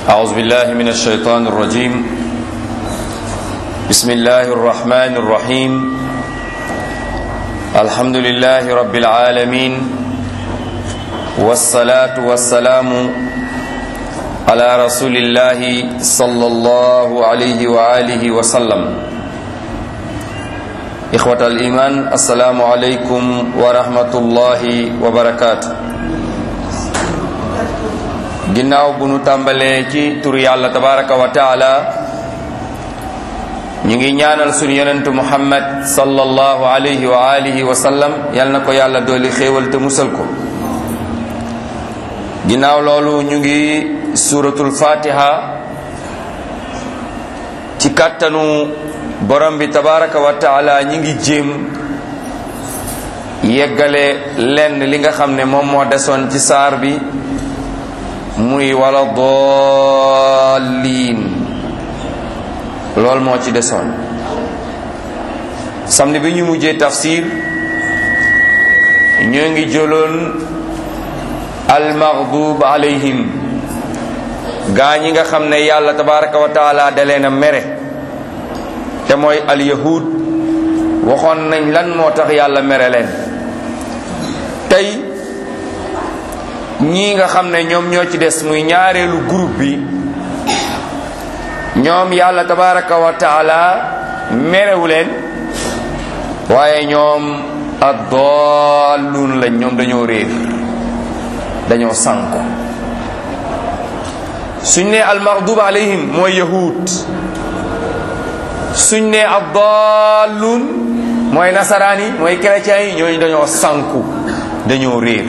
أعوذ بالله من الشيطان الرجيم بسم الله الرحمن الرحيم الحمد لله رب العالمين والصلاة والسلام على رسول الله صلى الله عليه وآله وسلم إخوة الإيمان السلام عليكم ورحمة الله وبركاته ginnaaw bu nu tàmbalee ci turu yàlla tabaraka wa taala ñu ngi ñaanal sunu yonentu muhammad sallallahu alayhi wa alihi wa sallam yal na ko yàlla dooli xéewal te musal ko ginnaaw loolu ñu ngi suratul fatiha ci kàttanu borom bi tabaraka wa taala ñi ngi jéem yeggale lenn li nga xam ne moom moo desoon ci saar bi muy wala dallin loolu moo ci desoon samedi bi ñu mujjee tafsir ñoo ngi jëloon almaghdub alayhim gaa ñi nga xam ne yàlla tabaraka wa taala da leen a mere te mooy alyahud waxoon nañ lan moo tax yàlla mere leen tey ñii nga xam ne ñoom ñoo ci des muy ñaareelu groupe bi ñoom yàlla tabaraka wa taala merewu leen waaye ñoom addaalluun lañ ñoom dañoo réer dañoo sànko suñ ne almaghdub alayhim mooy yahud suñ ne addaalluun mooy nasaraan yi mooy chrétiens yi ñooñu dañoo sànku dañoo réer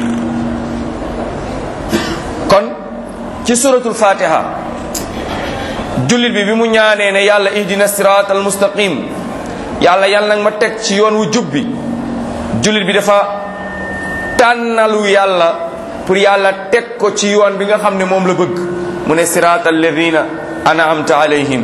kon ci suratul fatiha jullit bi bi mu ñaanee ne yàlla ihdina sirat al mustaqim yàlla yàlla nag ma teg ci yoon wu jub bi jullit bi dafa tànnalu yàlla pour yàlla teg ko ci yoon bi nga xam ne moom la bëgg mu ne sirat alladina an'amta alayhim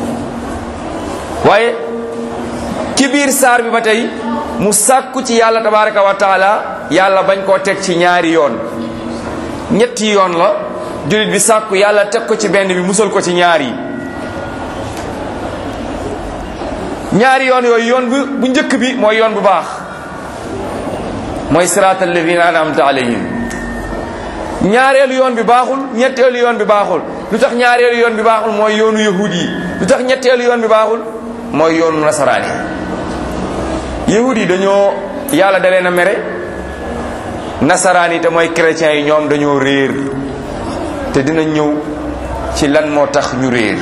waaye ci biir saar bi ba tey mu sàkku ci yàlla tabaraka wa taala yàlla bañ koo teg ci ñaari yoon ñetti yoon la jullit bi sàkku yàlla teg ko ci benn bi musal ko ci ñaar yi ñaari yoon yooyu yoon bu bu njëkk bi mooy yoon bu baax mooy siraatal ladina an'amta alayhim ñaareelu yoon bi baaxul ñetteelu yoon bi baaxul lu tax ñaareelu yoon bi baaxul mooy yoonu yahudi yi lu tax ñetteelu yoon bi baaxul mooy yoonu nasaraan yi yahudi yi dañoo yàlla da leen a mere nasaraan yi te mooy chrétiens yi ñoom dañoo réer te dina ñëw ci lan moo tax ñu réer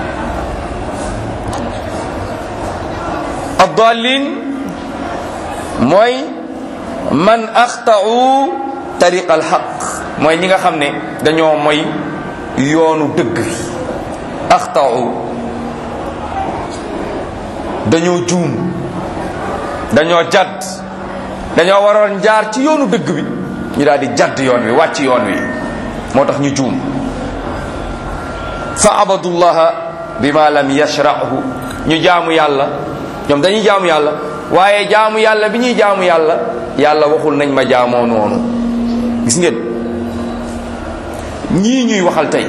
addalin mooy man axtau tariq al xaq mooy ñi nga xam ne dañoo mooy yoonu dëgg bi axtau dañoo juum dañoo jadd dañoo waroon jaar ci yoonu dëgg bi ñu daal di jadd yoon wi wàcc yoon wi moo tax ñu juum fa abadullaha bima lam yashrahu ñu jaamu yàlla ñoom dañuy jaamu yàlla waaye jaamu yàlla bi ñuy jaamu yàlla yàlla waxul nañ ma jaamoo noonu gis ngeen ñii ñuy waxal tey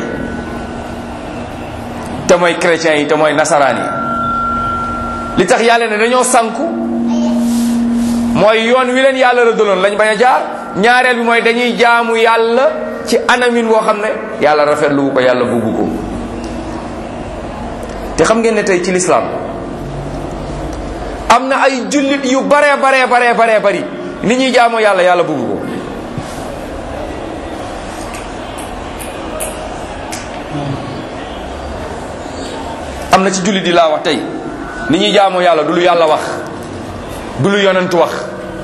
te mooy chrétiens yi te mooy nasaraan yi li tax yàlla ne dañoo sànku mooy yoon wi leen yàlla rëddaloon lañ bañ a jaar ñaareel bi mooy dañuy jaamu yàlla ci anamin woo xam ne yàlla rafetlu ko yàlla bugg ko te xam ngeen ne tey ci lislaam am na ay jullit yu bare bare bare bare bari ni ñuy jaamoo yàlla yàlla bugg ko am na ci jullit yi laa wax tey ni ñuy jaamoo yàlla du lu yàlla wax du lu yonent wax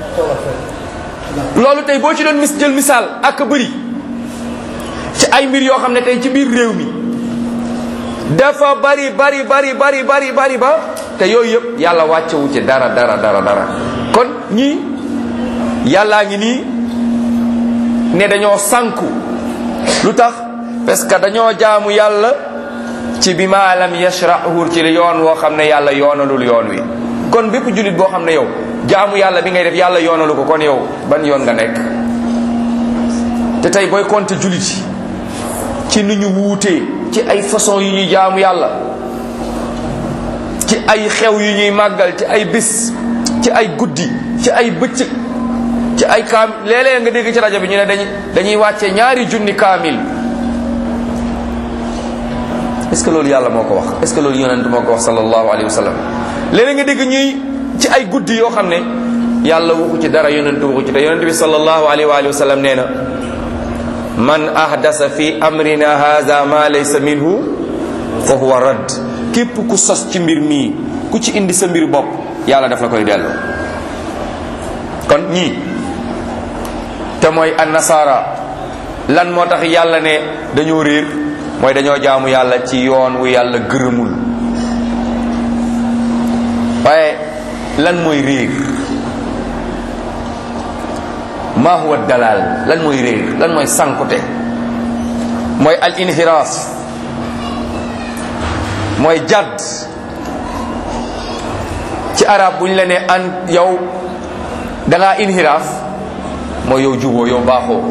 loolu tey boo ci doon mis jël misaal ak bëri ci ay mbir yoo xam ne tey ci biir réew mi dafa bari bari bari bari bari bari ba te yooyu yëpp yàlla wàccewu ci dara dara dara dara kon ñii yàllaa ngi nii ne dañoo sànku lu tax parce que dañoo jaamu yàlla ci bi ma lam yashrahu ci yoon woo xam ne yàlla yoonalul yoon wi kon bépp jullit boo xam ne yow jaamu yàlla bi ngay def yàlla yoonalu ko kon yow ban yoon nga nekk te tey booy compter jullit yi ci ni ñu wuutee ci ay façon yu ñuy jaamu yàlla ci ay xew yu ñuy màggal ci ay bis ci ay guddi ci ay bëccëg ci ay kaam léeg-léeg nga dégg ci rajo bi ñu ne dañuy dañuy wàcce ñaari junni kaamil est-ce que loolu yàlla moo ko wax est-ce que loolu yonent moo ko wax sallallahu alayhi wa sallam léeg-léeg nga dégg ñuy ci ay guddi yoo xam ne yàlla waxu ci dara yonent waxu ci te yonent bi sallallahu alayhi wa alihi wa sallam nee na man ahdasa fi amrina hadha ma laysa minhu fa huwa radd képp ku sos ci mbir mii ku ci indi sa mbir bopp yàlla daf la koy delloo kon ñii te mooy annasara lan moo tax yàlla ne dañoo réer mooy dañoo jaamu yàlla ci yoon wu yàlla gërëmul waaye lan mooy réer ma huwa dalal lan mooy réer lan mooy sankute mooy al inhiraaf mooy jadd ci arab bu ñu la ne an yow da ngaa inhiraaf mooy yow juboo yow baaxoo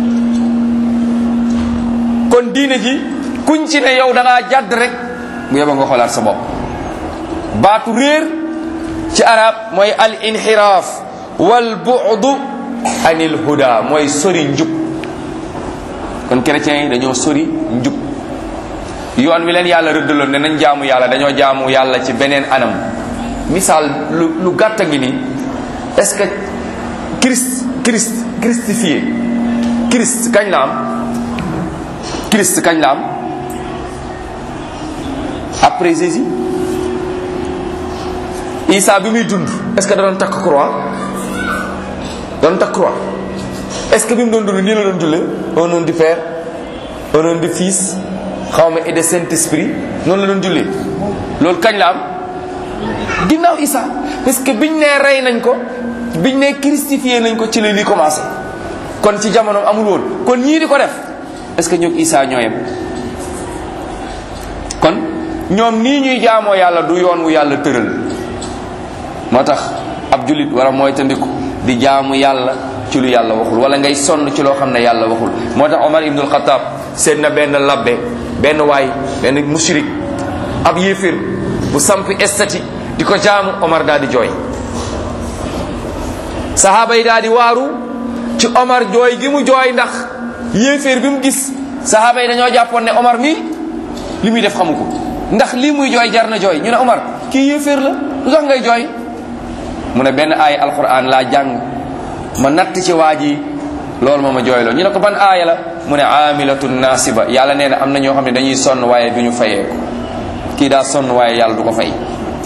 kon diine ji kuñ ci ne yow da ngaa jadd rek bu yeba nga xoolaat sa bopp baatu réer ci arab mooy al inhiraaf wal bu'du anil huda mooy sori njub kon chrétiens yi dañoo sori njub yoon wi leen yàlla rëddaloon ne nañ jaamu yàlla dañoo jaamu yàlla ci beneen anam misaal lu lu gàtt ngi ni est-ce que Christ Christ christifié Christ kañ la am Christ kañ la am après Jésus Isa bi muy dund est-ce que da doon takk croix doon takk croix est-ce que bi mu doon dund nii la doon jullee au nom du Père au nom du Fils xaw ma et de Saint-Esprit noonu la doon jullee loolu kañ la am ginnaaw Isa parce que biñ nee rey nañ ko biñ nee christifié nañ ko ci la li commencé kon ci jamono amul woon kon ñii di ko def est-ce que ñoom Isa ñooyam kon ñoom nii ñuy jaamoo yàlla du yoon wu yàlla tëral moo tax ab jullit war a mooy tandiku di jaamu yàlla ci lu yàlla waxul wala ngay sonn ci loo xam ne yàlla waxul moo tax Omar ibnul Xataab seet na benn labbe benn waay benn mushrik ab yéefir bu sampi estati di ko jaamu Omar daal di jooy sahaaba yi daal di waaru ci Omar jooy gi mu jooy ndax yéeféer bi mu gis sahaaba yi dañoo jàppoon ne Omar mi li muy def xamu ko ndax lii muy jooy jar na jooy ñu ne Omar kii yéeféer la lu tax ngay jooy mu ne benn aaya alquran laa jàng ma natt ci waa ji loolu moo ma jooyloo ñu ne ko ban aaya la mu ne amilatun nasiba yàlla nee na am na ñoo xam ne dañuy sonn waaye du ñu fayee ko kii daa sonn waaye yàlla du ko fay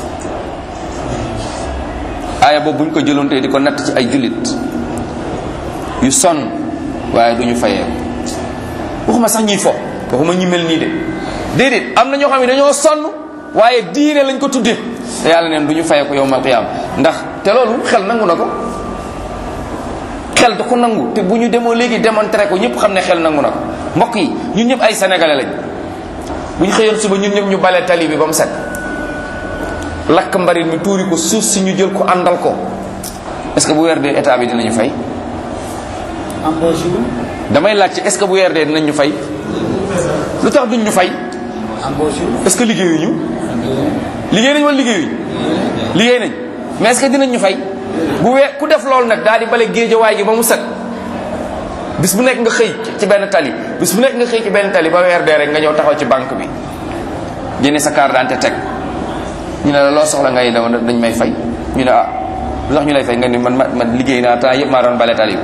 aaya boobu bu ñu ko jëloon tey di ko natt ci ay jullit yu sonn waaye du ñu fayee ko waxuma sax ñiy fo waxuma ñi mel nii de déedéet am na ñoo xam ne dañoo sonn waaye diine lañ ko tuddee te yàlla neen du ñu fayee ko yowmal qiyaam ndax te loolu xel nangu na ko xel da ko nangu te bu ñu demoo léegi démontré ko ñëpp xam ne xel nangu na ko mbokk yi ñun ñëpp ay sénégalais lañ bu ñu xëyoon suba ñun ñëpp ñu bale tali bi ba mu set lakk mbarit mi tuuri ko suuf si ñu jël ko àndal ko est-ce que bu weer dee état bi dinañu fay embauché wu damay laajte est-ce que bu weer dee dinañ ñu fay lu tax duñ ñu fay embauché wu est-ce que liggéeyuñu liggéey nañ wala liggéeyuñu liggéey nañ mais est-ce que dinañ ñu fay bu wee ku def loolu nag daal di bale géejawaay gi ba mu set bis bu nekk nga xëy ci benn tali bis bu nekk nga xëy ci benn tali ba weer dee rek nga ñëw taxaw ci banque bi génne sa carte d'identité teg ñu ne la loo soxla ngay daw dañ may fay ñu ne ah lu tax ñu lay fay nga ni man ma man liggéey naa temps yëpp maa doon bale tali bi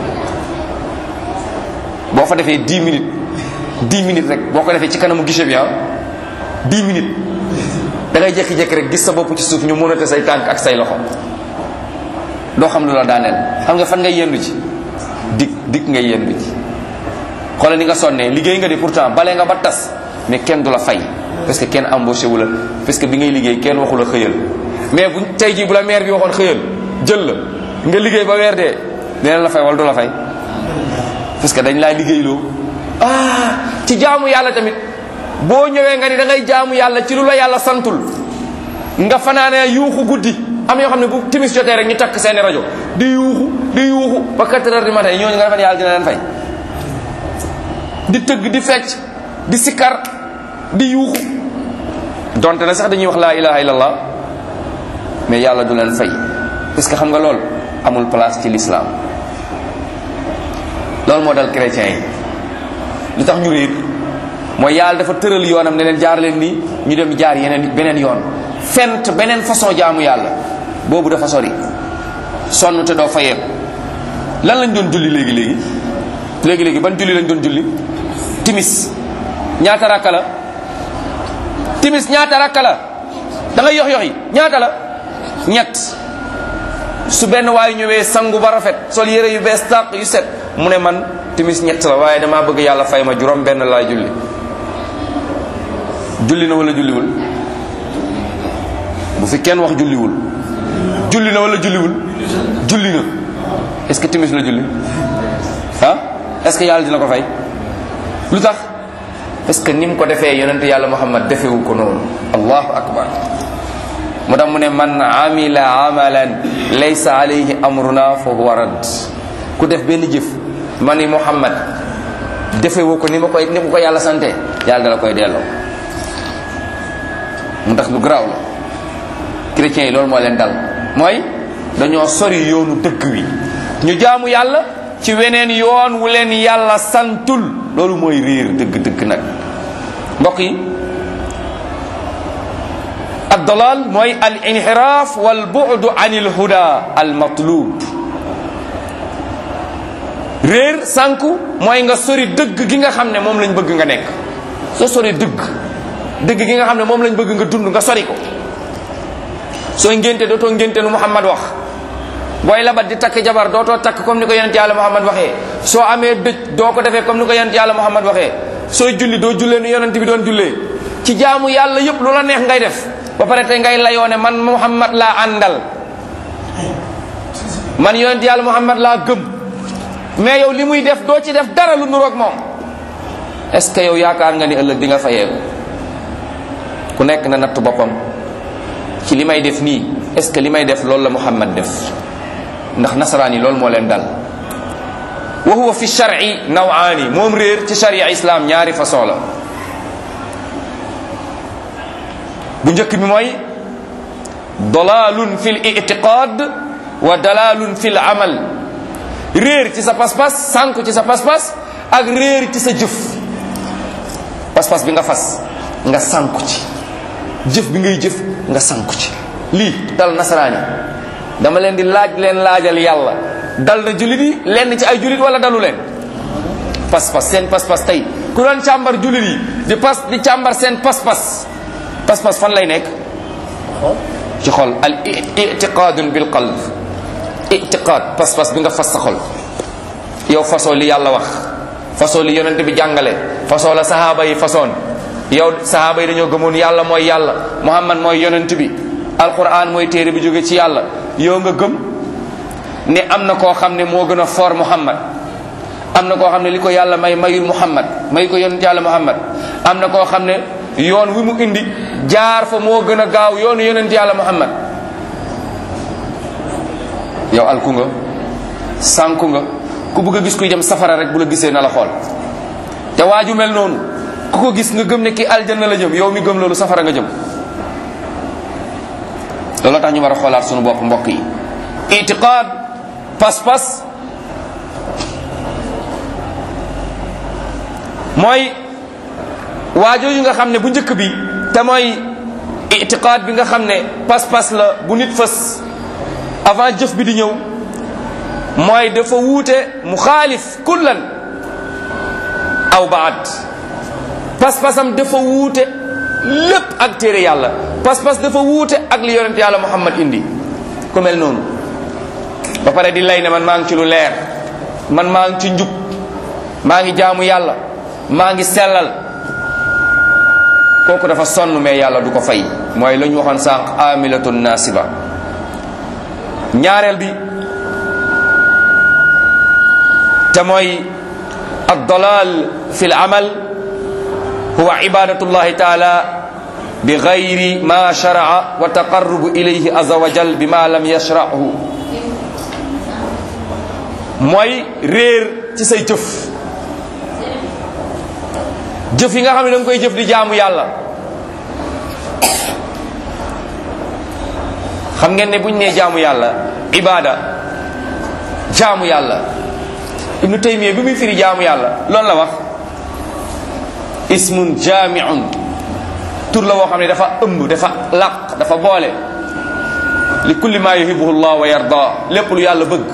boo fa defee 10 minutes 10 minutes rek boo ko defee ci kanamu guichet bi ah 10 minutes da ngay jékki-jékki rek gis sa bopp ci suuf ñu mënate say tànk ak say loxo doo xam lu la daaneel xam nga fan ngay yendu ci dik dik ngay yendu ci xoolal ni nga sonnee liggéey nga de pourtant bale nga ba tas mais kenn du la fay parce que kenn embauché wu la parce que bi ngay liggéey kenn waxu la xëyal mais bu tey jii bu la maire bi waxoon xëyal jël la nga liggéey ba weer dee dina la fay wala du la fay parce que dañ laa liggéeyloo ah ci jaamu yàlla tamit boo ñëwee nga ni da ngay jaamu yàlla ci lu la yàlla santul nga fanaanee yuuxu guddi am yoo xam ne bu timis jotee rek ñu takk seeni rajo di yuuxu di yuuxu ba 4 heures du matin ñooñu nga defe ne yàlla dina leen fay di tëgg di fecc di sikkar di yuuxu donte na sax dañuy wax laa ilaha illallah mais yàlla du leen fay parce que xam nga lool amul place ci l'islam loolu moo dal chrétiens yi li tax ñu réer mooy yàlla dafa tëral yoonam ne leen jaar leen nii ñu dem jaar yeneen beneen yoon fent beneen façon jaamu yàlla boobu dafa sori sonn te doo fayeeku lan lañ doon julli léegi léegi léegi léegi ban julli lañ doon julli timis ñaata rakka la timis ñaata rakka la da ngay yox yoxi ñaata la ñett su benn waayu ñëwee sangu ba rafet sol yére yu bees tàq yu set mu ne man timis ñett la waaye damaa bëgg yàlla fay ma juróom benn laa julli julli na wala julliwul bu fi kenn wax julliwul julli na wala julliwul julli na est-ce que timis la julli ah est-ce que yàlla dina ko fay lu tax parce que ni mu ko defee yonent yàlla muhammad defewu ko noonu allahu akbar mu tax mu ne man amila amalan laysa alayhi amruna fa huwa rad ku def benn jëf ma ni muhammad defewu ko ni ma koy ni ma ko yàlla sante yàlla dala koy delloo mu tax lu garaaw la chrétiens yi loolu moo leen dal mooy dañoo sori yoonu dëkk wi ñu jaamu yàlla ci weneen yoon wu leen yàlla santul loolu mooy réer dëgg-dëgg nag mbokk yi addalal mooy al inxiraaf wal bu'du an il huda al matlub réer sànku mooy nga sori dëgg gi nga xam ne moom lañ bëgg nga nekk soo sori dëgg dëgg gi nga xam ne moom lañ bëgg nga dund nga sori ko sooy ngénte dootoo ngénte nu Muhammad wax booy labat di takk jabar dootoo takk comme ni ko yonent yàlla Muhammad waxee soo amee dëj doo ko defee comme ni ko yonent yàlla Muhammad waxee sooy julli doo jullee nu yonent bi doon jullee ci jaamu yàlla yépp lu la neex ngay def ba pare tey ngay layoo ne man Muhammad laa àndal man yonent yàlla Muhammad laa gëm mais yow li muy def doo ci def dara lu nuroog moom est-ce que yow yaakaar nga ni ëllëg di nga fayeeku ku nekk na natt boppam ci li may def nii est-ce que li may def loolu la Muhammad def ndax nasaraan yi loolu moo leen dal wa huwa fi shar'i nawaani moom réer ci sharia islam ñaari façon la bu njëkk bi mooy dalalun fi l itiqad wa dalalun fi l amal réer ci sa pas-pas sànku ci sa pas-pas ak réer ci sa jëf pas-pas bi nga fas nga sànku ci jëf bi ngay jëf nga sànku ci lii dal nasaraan yi dama leen di laaj leen laajal yàlla dal na jullit yi lenn ci ay jullit wala dalu leen pas-pas seen pas-pas tey ku doon càmbar jullit yi di pas di càmbar seen pas-pas pas-pas fan lay nekk ci xol al itiqadun bil qalb itiqad pas-pas bi nga fas sa xol yow fasoo li yàlla wax fasoo li yonent bi jàngale fasoo la sahaaba yi fasoon yow sahaaba yi dañoo gëmoon yàlla mooy yàlla muhammad mooy yonent bi alquran mooy téere bi jóge ci yàlla yow nga gëm ne am na koo xam ne moo gën a fort muhammad am na koo xam ne li ko yàlla may mayul muhammad may ko yonent yàlla muhammad am na koo xam ne yoon wi mu indi jaar fa moo gën a gaaw yoonu yonent yàlla muhammad yow alku nga sànku nga ku bëgg a gis kuy dem safara rek bu la gisee na la xool te waaju mel noonu ku ko gis nga gëm ne ki aljanna la jëm yow mi gëm loolu safara nga jëm loolu tax ñu war a xoolaat sunu bopp mbokk yi itiqaad pas-pas mooy waajooju nga xam ne bu njëkk bi te mooy itiqaad bi nga xam ne pas-pas la bu nit fës avant jëf bi di ñëw mooy dafa wuute mu xaalif kullan aw baad pas-pasam dafa wuute lépp ak téere yàlla pas-pas dafa wuute ak li yonent yàlla muhammad indi ku mel noonu ba pare di lay ne man maa ngi ci lu leer man maa ngi ci njub maa ngi jaamu yàlla maa ngi sellal kooku dafa sonn mais yàlla du ko fay mooy la ñu waxoon sànq amilatun nasiba ñaareel bi te mooy addalal fi l amal huwa ibadatullahi taala bi gayri ma sharaa wa taqarrubu ilayhi aza wa jal bi ma lam yashrahu mooy réer ci say jëf jëf yi nga xam ne da nga koy jëf di jaamu yàlla xam ngeen ne buñ nee jaamu yàlla ibada jaamu yàlla ibnu taymiya bi muy firi jaamu yàlla loolu la wax ismun jaamiun tur la woo xam ne dafa ëmb dafa laq dafa boole li kulli ma yuhibuhu llah wa yarda lépp lu yàlla bëgg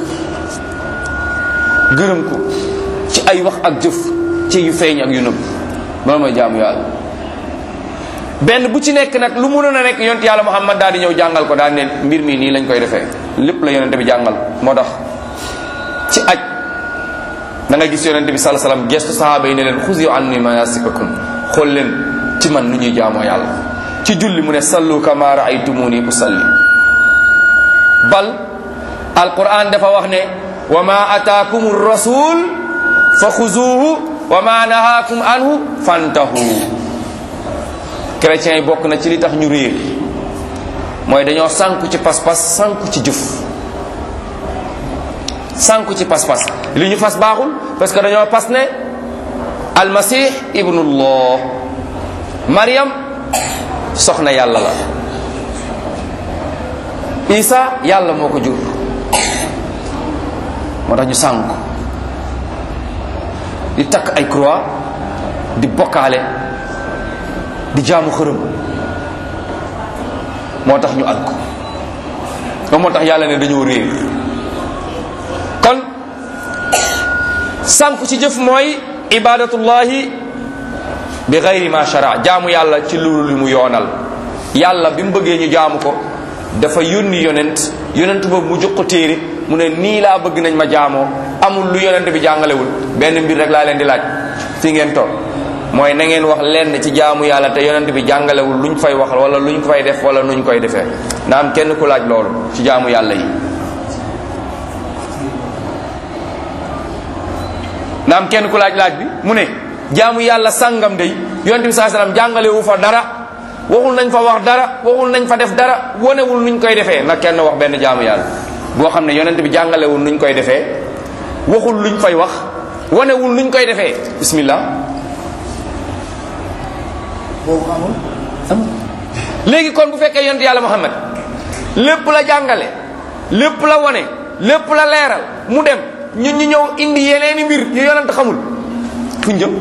gërëm ko ci ay wax ak jëf ci yu feeñ ak yu nëbb loolu mooy jaamu yàlla benn bu ci nekk nag lu mënoon a nekk yonent yàlla muhammad daal di ñëw jàngal ko daal ne mbir mi nii lañ koy defee lépp la yonente bi jàngal moo tax ci aj da nga gis yonente bi sala salaam gestu sahaaba yi ne leen xusi anni manasikakum xool leen ci man nu ñuy jaamoo yàlla ci julli mu ne sallu kama raaytumuni usalli bal alquran dafa wax ne wa ma ataakum rasul fa xuzuuhu wa ma nahaakum anhu fantahu chrétiens yi bokk na ci li tax ñu réer mooy dañoo sànku ci pas-pas sànku ci jëf sànku ci pas-pas li ñu fas baaxul parce que dañoo pas ne almasih ibnullah mariam soxna yàlla la isa yàlla moo ko jur moo tax ñu sànku di takk ay croix di bokkaale di jaamu xërëm moo tax ñu alko ba moo tax yàlla ne dañoo réer kon sànku ci jëf mooy ibadatullahi bi gayri ma shara jaamu yàlla ci loolu li mu yoonal yàlla bi mu bëggee ñu jaamu ko dafa yónni yonent yonent boobu mu jox ko téere mu ne nii laa bëgg nañ ma jaamoo amul lu yonent bi jàngalewul benn mbir rek laa leen di laaj fi ngeen toog mooy na ngeen wax lenn ci jaamu yàlla te yonent bi jàngalewul luñ fay wax wala luñ fay def wala nuñ koy defee na am kenn ku laaj loolu ci jaamu yàlla yi na am kenn ku laaj laaj bi mu ne jaamu yàlla sàngam day yonent bi saa sallam jàngalewu fa dara waxul nañ fa wax dara waxul nañ fa def dara wonewul nuñ koy defee na kenn wax benn jaamu yàlla boo xam ne yonent bi jàngalewul nuñ koy defee waxul luñ fay wax wonewul nuñ koy defee bismillah boobu amul amul léegi kon bu fekkee yonent yàlla muhammad lépp la jàngale lépp la wone lépp la leeral mu dem ñun ñu ñëw indi yeneeni mbir yu yonent xamul fuñ jëm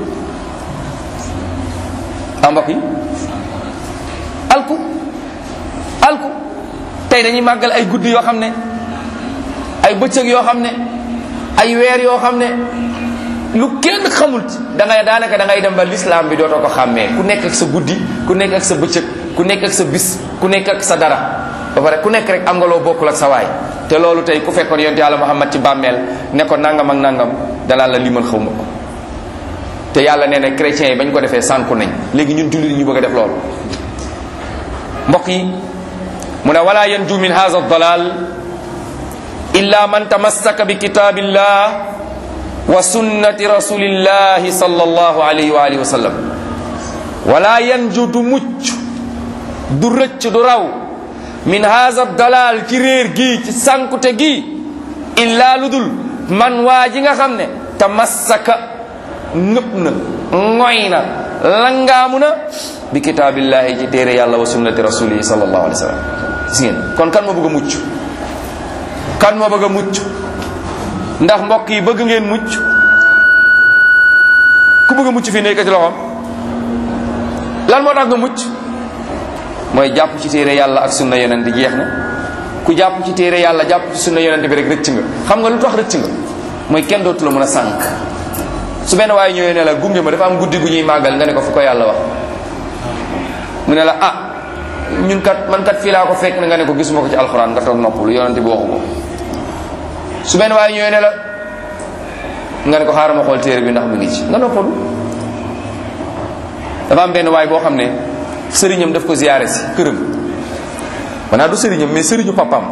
a mbokk yi alku alku tey dañuy màggal ay guddi yoo xam ne ay bëccëg yoo xam ne ay weer yoo xam ne lu kenn xamul da ngay daanaka da ngay dem ba l'islam bi dootoo ko xàmmee ku nekk ak sa guddi ku nekk ak sa bëccëg ku nekk ak sa bis ku nekk ak sa dara ba pare ku nekk rek am nga loo bokkul ak sa waay te loolu tey ku fekkoon yonent yàlla Muhammad ci bàmmeel ne ko nangam ak nangam danaa la limal xaw ma ko te yàlla nee na chrétiens yi bañ ko defee sànku nañ léegi ñun jullit ñu bëgg a def loolu mbokk yi mu ne wala yanju min hadha dalal illa man tamassaka bi kitabillah wa sunnati rasulillahi sallallahu alayhi wa alihi wa sallam wala yanju du mucc du rëcc du raw min hadha dalal ci réer gi ci sankute gi illa lu dul man waa ji nga xam ne tamassaka nëpp na ngoy na langaamu na bi kitaabillahi ci téere yàlla wa sunnati rasulihi sallallahu alayhi wa sallam gis ngeen kon kan moo bëgg a mucc kan moo bëgg a mucc ndax mbokk yi bëgg ngeen mucc ku bëgg a mucc fii nekk ci loxoom lan moo tax nga mucc mooy jàpp ci téere yàlla ak sunna yonent jeex na ku jàpp ci téere yàlla jàpp ci sunna yonent bi rek rëcc nga xam nga lu tax rëcc nga mooy kenn dootu la mën a sànk su benn waaye ñëwee ne la gunge ma dafa am guddi gu ñuy màggal nga ne ko fu ko yàlla wax mu ne la ah ñun kat man kat fii laa ko fekk na nga ne ko gisuma ko ci alxuraan nga toog noppalu yonent bi waxu ko su benn waaye ñëwee ne la nga ne ko xaaral ma xool téere bi ndax mu ngi ci nga noppalu dafa am benn waay boo xam ne sëriñam daf ko ziyaare si këram maanaam du sëriñam mais sëriñu papam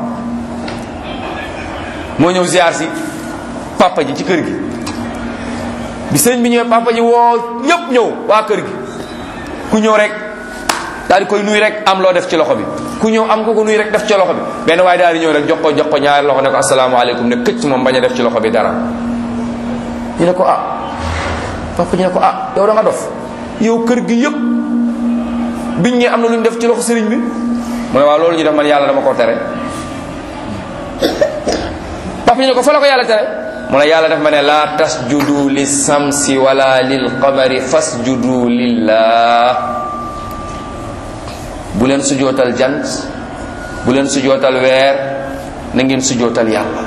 moo ñëw ziyaar si papa ji ci kër gi bi sëriñ bi ñëwee papa ji woo ñëpp ñëw waa kër gi ku ñëw rek daal di koy nuy rek am loo def ci loxo bi ku ñëw am ko ko nuy rek def ci loxo bi benn waaye daal di ñëw rek jox ko jox ko ñaari loxo ne ko asalaamaaleykum ne këcc moom bañ a def ci loxo bi dara ñu ne ko ah papa ñu ne ko ah yow da nga dof yow kër gi yëpp biñ ñi am na lu ñu def ci loxo sëriñ bi mu ne waaw loolu ñu def man yàlla dama ko tere papa ñu ne ko fa la ko yàlla tere mu ne yàlla daf ma ne laa tasjudu li samsi wala lil qamari fasjudu lillah bu leen sujootal jant bu leen sujootal weer na ngeen sujootal yàlla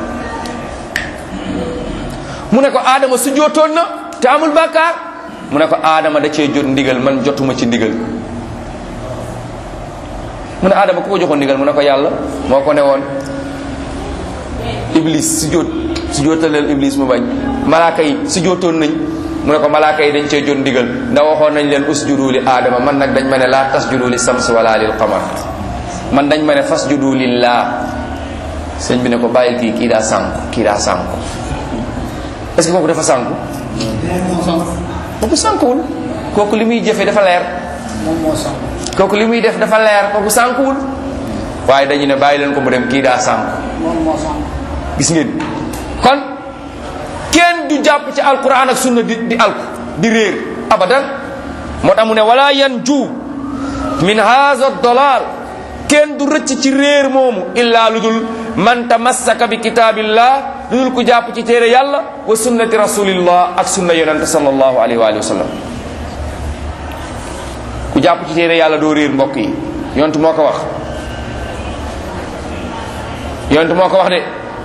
mu ne ko aadama sujootoon na te amul bàkkaar mu ne ko aadama da cee jot ndigal man jotuma ci ndigal mu ne aadama ku ko joxoon ndigal mu ne ko yàlla moo ko ne woon iblis sujjóot sujjóotaleel iblis mu bañ malaaka yi sujjóotoon nañ mu ne ko malaaka yi dañ cee jot ndigal ndax waxoon nañ leen usjudu li aadama man nag dañ ma ne laa tasjudu li sams wala lil qamar man dañ ma ne fasjudu lillah sëñ bi ne ko bàyyil kii kii daa sànku kii daa sànku est-ce que kooku dafa sànku kooku sànkuwul kooku li muy jëfe dafa leer moom moo sànq kooku li muy def dafa leer kooku sànkuwul waaye dañu ne bàyyi leen ko mu dem kii daa sànku moom moo sànq gis ngeen kon kenn du jàpp ci alquran ak sunna di di alku di réer abadan moo tax mu ne wala yan ju min haza dolal kenn du rëcc ci réer moomu illa lu dul man tamassaka bi kitaabillah lu dul ku jàpp ci téere yàlla wa sunnati rasulillah ak sunna yonente sallallahu alayhi wa alihi wa sallam ku jàpp ci téere yàlla doo réer mbokk yi yonent moo ko wax yonent moo ko wax de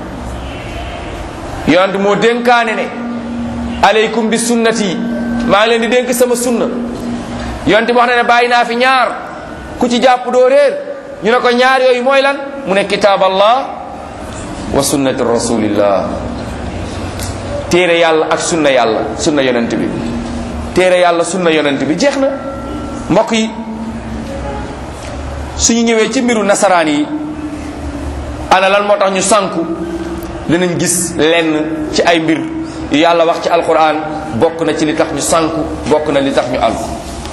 yonent moo dénkaane ne aleykum bi sunnati maa ngi leen di dénk sama sunna yonent bi wax na ne bàyyi naa fi ñaar ku ci jàpp doo réer ñu ne ko ñaar yooyu mooy lan mu ne kitaab allah wa sunnati rasulillah téere yàlla ak sunna yàlla sunna yonent bi téere yàlla sunna yonent bi jeex na mbokk yi suñu ñëwee ci mbiru nasaraan yi ana lan moo tax ñu sànku dinañ gis lenn ci ay mbir yu yàlla wax ci alquran bokk na ci li tax ñu sànku bokk na li tax ñu alku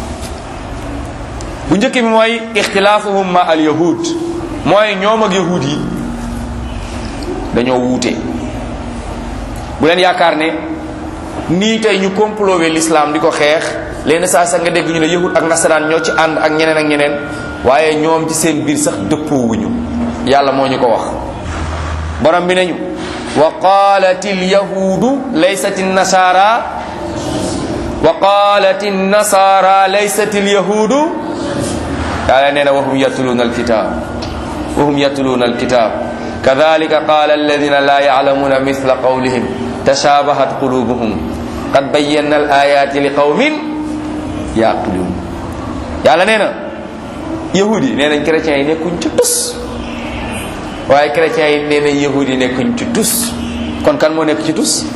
bu njëkk bi mooy ixtilaafuhum ma al yahud mooy ñoom ak yahud yi dañoo wuute bu leen yaakaar ne nii tey ñu complowé l'islam di ko xeex leen saa sax nga dégg ñu ne yahud ak nasaraan ñoo ci ànd ak ñeneen ak ñeneen waaye ñoom ci seen biir sax dëppoowuñu yàlla moo ñu ko wax borom bi nañu wa qalat alyahudu laysat nasara wa qalat nasara laysat alyahudu yàlla nee na wahum yatluna alkitab wahum yatluna alkitab kadhalika qala alladhina la ya'lamuna mithla qawlihim tashabahat qulubuhum qad bayyana alayati liqawmin yaqilun yàlla nee na yahudi nee nañ chrétiens yi nekkuñ ci tus waaye chrétiens yi nee nañ yahudi yi nekkuñ ci tus kon kan moo nekk ci tus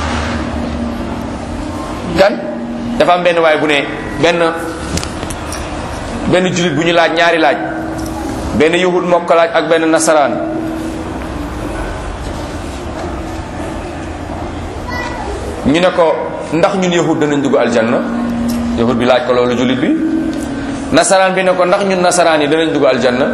kan dafa am benn waay bu ne benn benn julit bu ñu laaj ñaari laaj benn yahud moo ko laaj ak benn nasaraan ñu ne ko ndax ñun yahud danañ dugg aljanna yahud bi laaj ko loolu julit bi nasaraan bi ne ko ndax ñun nasaraan yi danañ dugg aljanna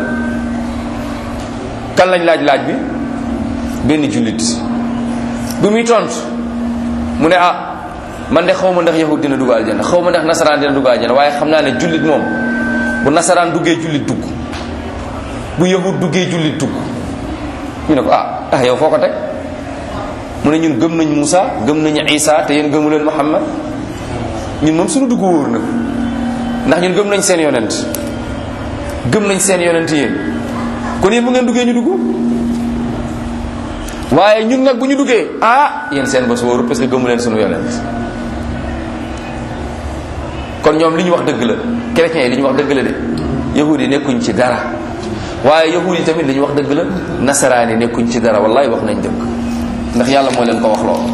kan lañ laaj laaj bi benn jullit bi muy tont mu ne ah man de xaw ma ndax yahud dina dugg aljanna xaw ma ndax nasaraan dina dugg aljanna waaye xam naa ne jullit moom bu nasaraan duggee jullit dugg bu yahud duggee jullit dugg ñu ne ko ah ah yow foo ko teg mu ne ñun gëm nañ Moussa gëm nañu Isa te yéen gëmu leen Muhammad ñun moom suñu dugg wóor na ndax ñun gëm nañ seen yonent gëm nañ seen yonent yéen kon yéen bu ngeen duggee ñu dugg waaye ñun nag bu ñu duggee ah yéen seen bos wóoru parce que gëmu leen sunu yonent kon ñoom li ñu wax dëgg la chrétiens yi li ñu wax dëgg la de yahudi yi nekkuñ ci dara waaye yahudi yi tamit li ñu wax dëgg la nasaraan yi nekkuñ ci dara wallahi wax nañ dëgg ndax yàlla moo leen ko wax lool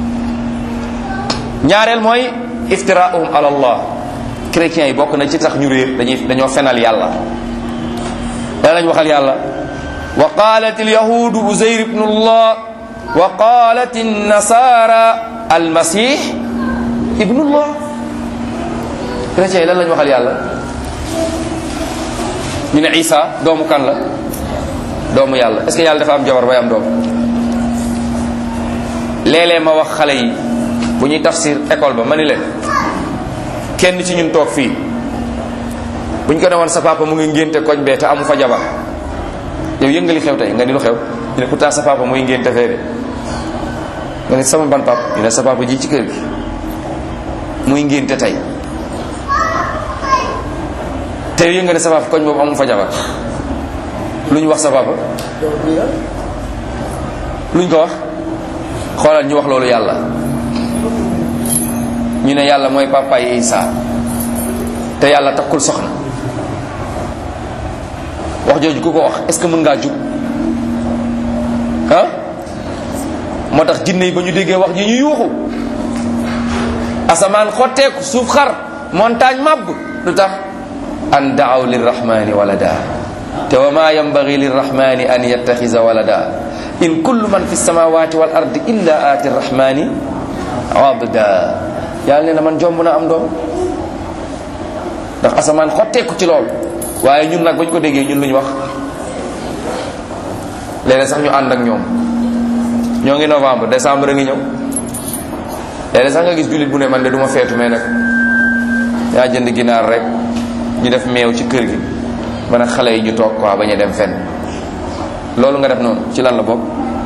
ñaareel mooy iftiraahum ala allah chrétiens yi bokk na ci tax ñu réer dañuy dañoo fenal yàlla lan lañ waxal yàlla wa qalat alyahudu uzayr ibnu llah wa qalat annasara almasih ibnu llah chrétiens yi lan lañ waxal yàlla ñu ne isa doomu kan la doomu yàlla est ce que yàlla dafa am jabar bay am doom léeg-léeg ma wax xale yi bu ñuy tafsir école ba ma ni leen kenn ci ñun toog fii buñ ko demoon sa papa mu ngi ngénte koñ bee te amu fa jabar yow yëngali xew tey nga ni lu xew ñu ne pourtant sa papa muy ngénte fee de nga ne sama ban papa ñu ne sa papa ji ci kër gi muy ngénte tey te yow yëngali sa papa koñ boobu amu fa jabar lu ñu wax sa papa luñ ko wax xoolal ñu wax loolu yàlla ñu ne yàlla mooy papa yi Isa te yàlla takkul soxna wax jooju ku ko wax est ce que mën ngaa jub ah moo tax jinne yi ba ñu déggee wax ji ñu yuuxu asamaan xotteeku suuf xar montagne màbb lu tax an daaw lirrahmani walada te wa ma yambagi lirrahmani an yattaxisa walada in kullu man fi samawati wal ardi illa aati rrahmani abda yàlla nee na man jomb na am doom ndax asamaan xotteeku ci lool waaye ñun nag bañ ko déggee ñun lu ñu wax léeg sax ñu ànd ak ñoom ñoo ngi novembre décembre a ngi ñëw léeg sax nga gis jullit bu ne man de du ma feetu mais nag yaa jënd ginaar rek ñu def meew ci kër gi man ak xale yi ñu toog quoi bañ a dem fenn loolu nga def noonu ci lan la bokk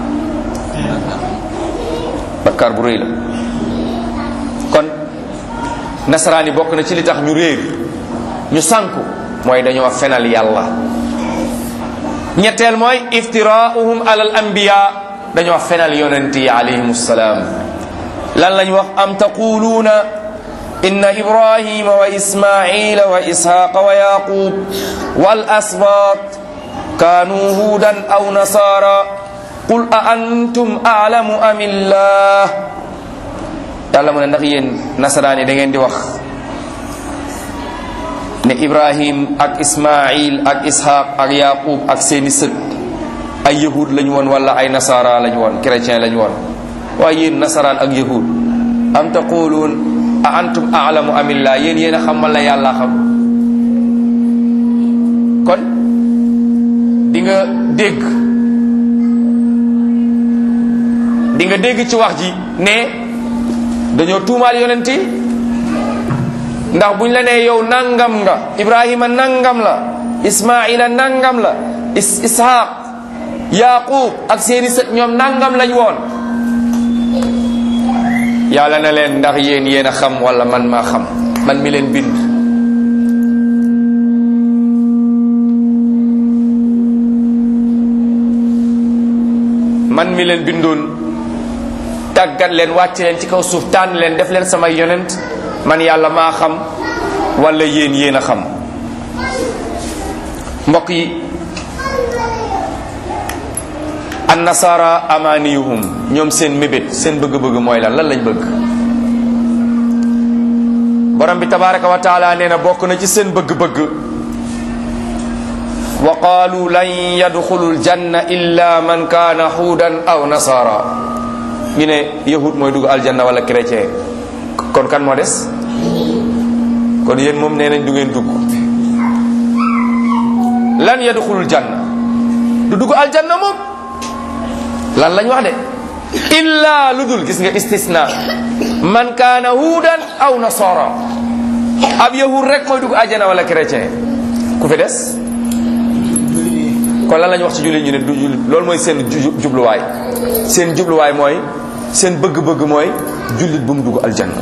bakkaar bu rëy la kon nasaraan yi bokk na ci li tax ñu réer ñu sànku mooy dañoo fenal yàlla ñetteel mooy iftiraauhum alal anbiya dañoo fenal yonent yi alayhim salaam lan lañ wax am taquluuna inna ibrahima wa ismaila wa ishaqa wa yaqub wal asbat kanu hudan aw nasara qul a antum a'lamu am illah yàlla mu ne ndax yéen nasaraan yi da ngeen di wax ne ibrahim ak ismail ak ishaq ak yaqub ak seeni sët ay yahud lañu woon wala ay nasara lañu woon chrétien lañu woon waaye yéen nasaraan ak yahud am taquluun a antum a'lamu amillah yéen yéen a xam wala yàlla xam kon di nga dégg di nga dégg ci wax ji ne dañoo tuumaal yonent yi ndax buñ la nee yow nangam nga ibrahima nangam la ismaila nangam la is ishaq yaqub ak seeni sët ñoom nangam lañ woon yàlla na leen ndax yéen yéen a xam wala man maa xam man mi leen bind man mi leen bindoon tàggat leen wàcc leen ci kaw suuf tànn leen def leen samay yonent man yàlla maa xam wala yéen yéen a xam mbokk yi an nasara amaniyuhum ñoom seen mébét seen bëgg-bëgg mooy lan lan lañ bëgg borom bi tabaraka wa taala nee na bokk na ci seen bëgg-bëgg wa qaalu lan yadxulu ljanna illa man kaana xuudan aw nasara ñu ne yahud mooy dugg aljanna wala chrétien kon kan moo des kon yéen moom nee nañ du ngeen dugg lan yadxulul janna du dugg aljanna moom lan lañ wax de illa lu dul gis nga istisna man kaana huudan aw nasara ab yahud rek mooy dugg aljanna wala chrétien ku fi des kon lan lañ wax ci jullit ñu ne du jullit loolu mooy seen jubluwaay seen jubluwaay mooy seen bëgg-bëgg mooy jullit bu mu dugg aljanna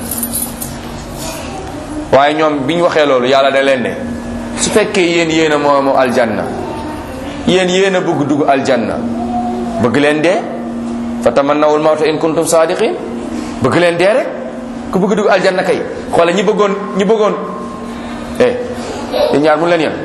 waaye ñoom bi ñu waxee loolu yàlla da leen ne su fekkee yéen yéen a moomu aljanna yéen yéen a bëgg dugg aljanna bëgg leen dee fa tamannawul mawta in kuntum sadiqin bëgg leen dee rek ku bëgg dugg aljanna kay xoola ñi bëggoon ñi bëggoon eh yéen ñaar mun leen yem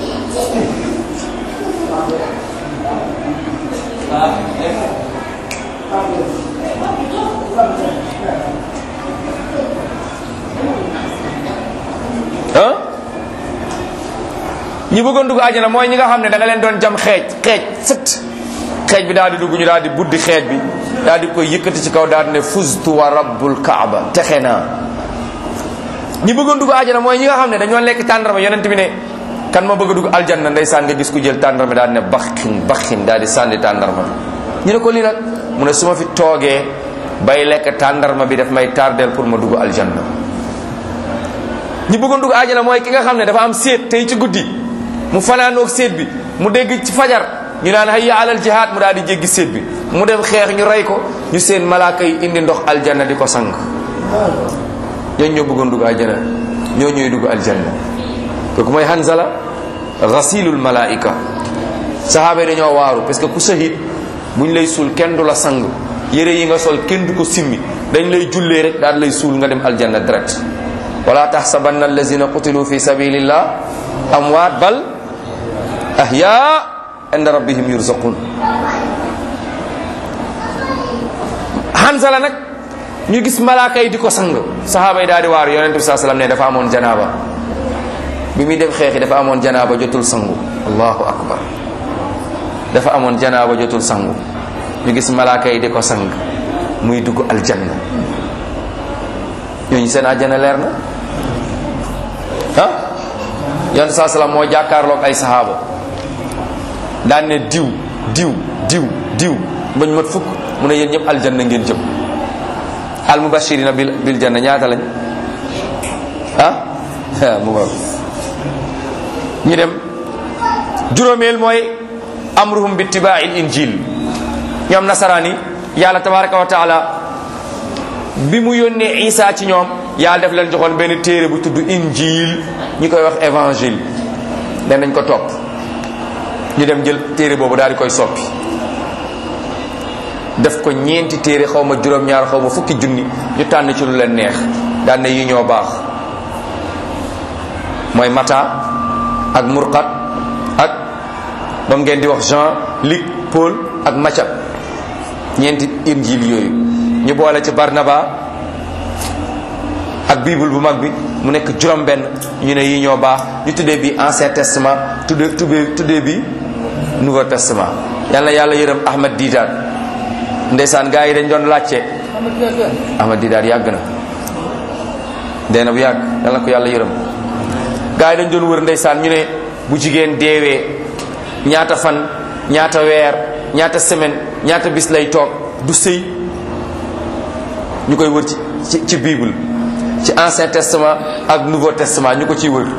ah ñi bëggoon dugg àjjana mooy ñi nga xam ne da nga leen doon jam xeej xeej sët xeej bi daal di dugg ñu daal di buddi xeej bi daal di koy yëkkati ci kaw daal di ne fuztu wa rabbul kaaba texe naa ñi bëggoon dugg àjjana mooy ñi nga xam ne dañoo lekk tàndarma yonent bi ne kan ma bëgg a dugg aljanna ndeysaan nga gis ku jël tàndarma daal di ne baxin baxin daal di sànni tàndarma ñu ne ko lii nag mu ne su ma fi toogee bay lekk tàndarma bi daf may tardeel pour ma dugg aljanna ñi bëggoon dugg àjjana mooy ki nga xam ne dafa am séet tey ci guddi mu fanaanoog séet bi mu dégg ci fajar ñu naan hayya alal jihaad mu daal di jéggi séet bi mu dem xeex ñu rey ko ñu seen malaaka yi indi ndox aljanna di ko sang ñooñu ñoo bëggoon dugg àjjana ñoo ñooy dugg aljanna kooku mooy Hanzala ghasilul malaika saxaaba yi dañoo waaru parce que ku shahid buñ lay suul kenn du la sang yére yi nga sol kenn du ko simmi dañ lay jullee rek daal lay suul nga dem aljanna direct wala tahsabanna allazina qutilu fi sabilillah amwaat bal ahya inda rabbihim yurzaqun Hanzala nag ñu gis malaaka yi di ko sang saxaaba yi daal di waaru yonente bi saa sallam ne dafa amoon janaaba bi muy dem xeexi dafa amoon janaaba jotul sangu allahu akbar dafa amoon janaaba jotul sangu ñu gis malaaka yi di ko sang muy dugg aljanna ñooñu seen àjjana leer na ah yonente saa sallam moo jàkkaarloog ay saxaaba daan ne diw diw diw diw bañ mat fukk mu ne yéen ñëpp aljanna ngeen jëm al mubashirina bil bil janna ñaata lañ ah mu baax ñu dem juróomeel mooy amruhum bi tibaail injil ñoom nasaraan yi yàlla tabaraka wa taala bi mu yónnee isa ci ñoom yàlla def leen joxoon benn téere bu tudd injil ñi koy wax évangile den nañ ko topp ñu dem jël téere boobu daal di koy soppi def ko ñeenti téere xaw ma juróom-ñaar xaw ma fukki junni ñu tànn ci lu leen neex daan ne yi ñoo baax mooy mata ak murqat ak ba ngeen di wax Jean Luc Paul ak Matthieu ñeenti injil yooyu ñu boole ci Barnaba ak bible bu mag bi mu nekk juróom benn ñu ne yi ñoo baax ñu tuddee bi ancien testament tuddee tuddee tuddee bi nouveau testament yàlla yàlla yërëm Ahmad Didat ndeysaan gaa yi dañ doon laajte Ahmad Didat yàgg na dee na bu yàgg yàlla ko yàlla yërëm gaa yi dañ doon wër ndeysaan ñu ne bu jigéen deewee ñaata fan ñaata weer ñaata semaine ñaata bis lay toog du sëy ñu koy wër ci ci ci bible ci ancien testament ak nouveau testament ñu ko ciy wër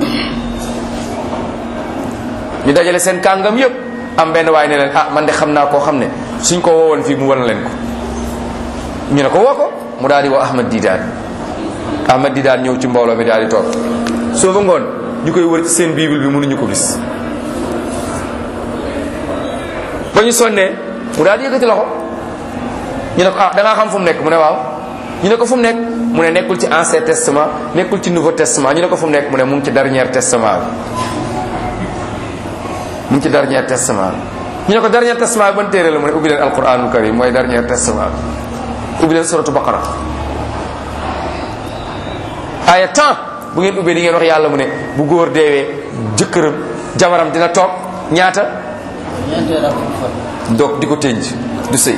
ñu dajale seen kàngam yépp am benn waay ne leen ah man de xam naa koo xam ne suñ ko woowoon fii mu wan leen ko ñu ne ko woo ko mu daal di woo Ahmad Didaat Ahmad Didaat ñëw ci mbooloo mi daal di toog soo ba ngoon ñu koy wër ci seen bible bi mënuñu ko gis ba ñu sonnee mu daal di yëkkati loxo ñu ne ko ah da ngaa xam fu mu nekk mu ne waaw ñu ne ko fu mu nekk mu ne nekkul ci ancien testament nekkul ci nouveau testament ñu ne ko fu mu nekk mu ne mu ngi ci dernier testament bi mu ngi ci dernier testament bi ñu ne ko dernier testament bi ban téere la mu ne ubbi leen alquranul karim mooy dernier testament bi ubbi leen suratu baqara aaya temps bu ngeen ubbee di ngeen wax yàlla mu ne bu góor deewee jëkkëram jabaram dina toog ñaata donc di ko tënj du sëy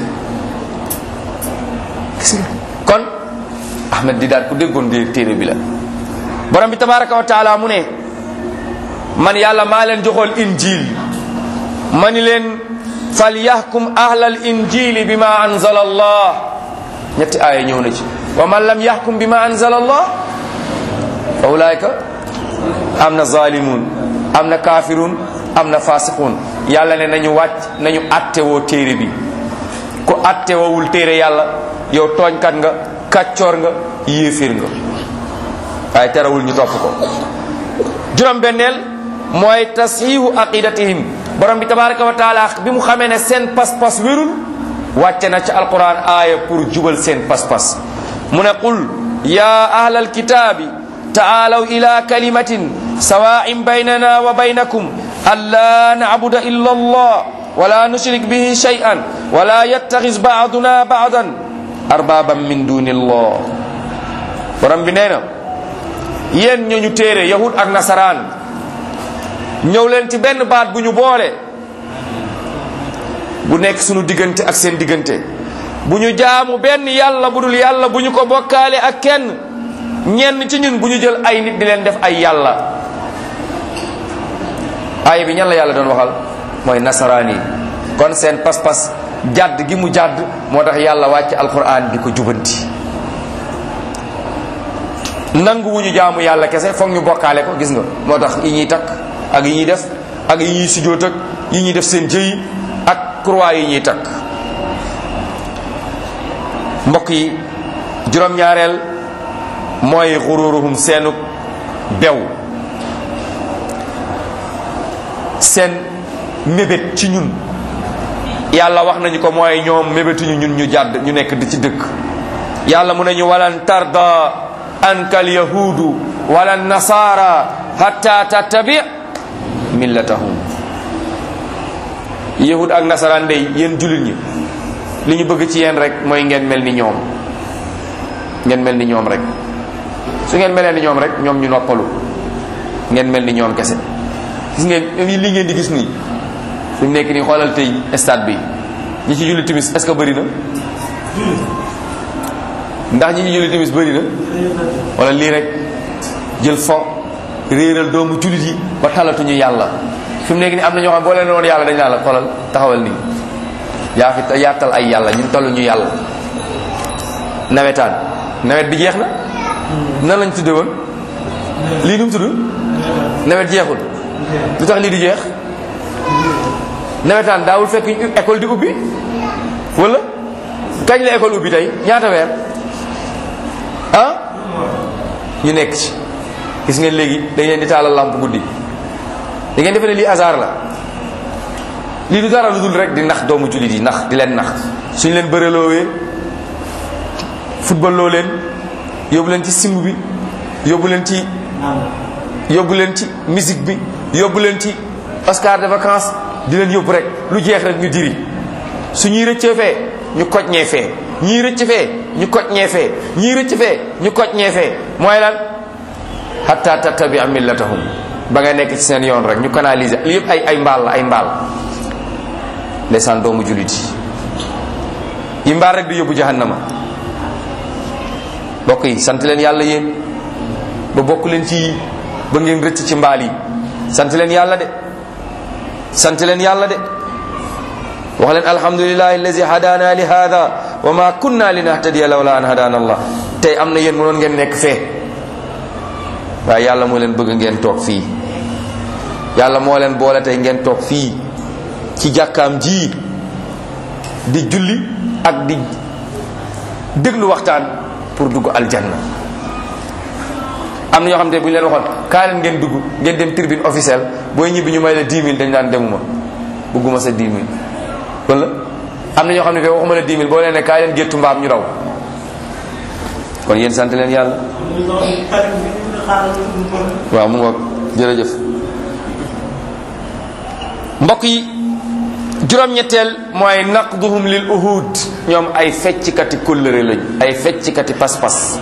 gis nga kon ahmed di daal ku déggoon di téere bi la borom bi tabaraka wa taala mu ne man yàlla maa leen joxool injil ma ni leen fal yahkum ahlal injili bi ma anzala allah ñetti aaya ñëw na ci wa man lam yahkum bi ma anzala allah fa ulaayka am na zalimun am na kafirun am na fasiqun yàlla ne nañu wàcc nañu attewoo téere bi ku attewoowul téere yàlla yow tooñkat nga kàccoor nga yéeféer nga waaye terewul ñu topp ko juróom benneel mooy tasxiihu aqidatihim borom bi tabaraka wa taala bi mu xamee ne seen pas-pas wérul wàcce na ci alquran aaya pour jubal seen pas-pas mu ne qul ya ahlal kitaabi taalaw ila kalimatin sawaa'in baynana wa baynakum alla na'buda illa allah wala nushrik bihi shay'an wala yattakhis ba'duna ba'dan arbaban min dunillah borom bi nee na yéen ñooñu téere yahud ak nasaraan ñëw leen ci benn baat bu ñu boole bu nekk sunu diggante ak seen diggante bu ñu jaamu benn yàlla bu dul yàlla bu ñu ko bokkaale ak kenn ñenn ci ñun bu ñu jël ay nit di leen def ay yàlla aaya bi ñan la yàlla doon waxal mooy nasaraan yi kon seen pas-pas jàdd gi mu jàdd moo tax yàlla wàcc alquran di ko jubanti nanguwuñu jaamu yàlla kese foog ñu bokkaale ko gis nga moo tax yi ñuy takk ak yi ñuy def ak yi ñuy sujjóot ak yi ñuy def seen jëy ak croix yi ñuy takk mbokk yi juróom-ñaareel mooy xururuhum seenu bew seen mébét ci ñun yàlla wax nañu ko mooy ñoom mébétuñu ñun ñu jàdd ñu nekk di ci dëkk yàlla mu ne ñu walan tarda anka al yahudu wala nasara hatta tattabi millatahum yahud ak nasaraan day yéen jullit ñi li ñu bëgg ci yéen rek mooy ngeen mel ni ñoom ngeen mel ni ñoom rek su ngeen melee ni ñoom rek ñoom ñu noppalu ngeen mel ni ñoom kese gis ngeen li ngeen di gis nii fi mu nekk nii xoolal tey stade bi ñi ci julli timis est-ce que bëri na ndax ñi ci julli timis bëri na wala lii rek jël fo réeral doomu jullit yi ba talatuñu yàlla fi mu nekk nii am na ñoo xam boo leen woon yàlla dañ naa la xoolal taxawal nii yaa fi yaatal ay yàlla ñun tolluñu yàlla nawetaan nawet bi jeex na nan lañ tudde woon lii nu mu tudd nawet jeexul lu tax lii di jeex nawetaan daawul fekk école di ubbi wala kañ la école ubbi tey ñaata weer ah ñu nekk ci gis ngeen léegi dañ leen di taalal lampe guddi da ngeen defe ne lii hasard la lii du dara lu dul rek di nax doomu jullit yi nax di leen nax suñ leen bëreloowee football loo leen yóbbu leen ci simb bi yóbbu leen ci yóbbu leen ci musique bi yóbbu leen ci Oscar de vacances di leen yóbbu rek lu jeex rek ñu diri su ñuy rëccee fee ñu koj ñee fee ñii rëcc fee ñu koj ñee fee ñii rëcc fee ñu koj ñee fee mooy lan hatta tattabi millatahum ba nga nekk ci seen yoon rek ñu canaliser li yëpp ay ay mbaal la ay mbaal ndeysaan doomu jullit yi yi mbaal rek di yóbbu jahannama bokk yi sant leen yàlla yéen ba bokk leen ci ba ngeen rëcc ci mbaal yi sant leen yàlla de sant leen yàlla de wax leen alhamdulillahi allazi hadana li hada wa ma kunna linahtadiya lawla an hadana allah tey am na yéen mënoon ngeen nekk fee waaye yàlla moo leen bëgg ngeen toog fii yàlla moo leen boole tey ngeen toog fii ci jàkkaam ji di julli ak di déglu waxtaan pour dugg aljanna am na ñoo xam ne bu ñu leen waxoon kaa leen ngeen dugg ngeen dem tribune officielle booy ñibbi ñu may la 10 000 dañ daan demuma bëgguma sa 10 000 wala am na ñoo xam ne fee waxuma la 10 000 boo leen ne kaa leen géttu mbaam ñu raw kon yéen sant leen yàlla waaw mu ngoog jërëjëf mbokk yi juróom-ñetteel mooy naqduhum lil uhud ñoom ay fecckati kóllëre lañ ay fecckati pas-pas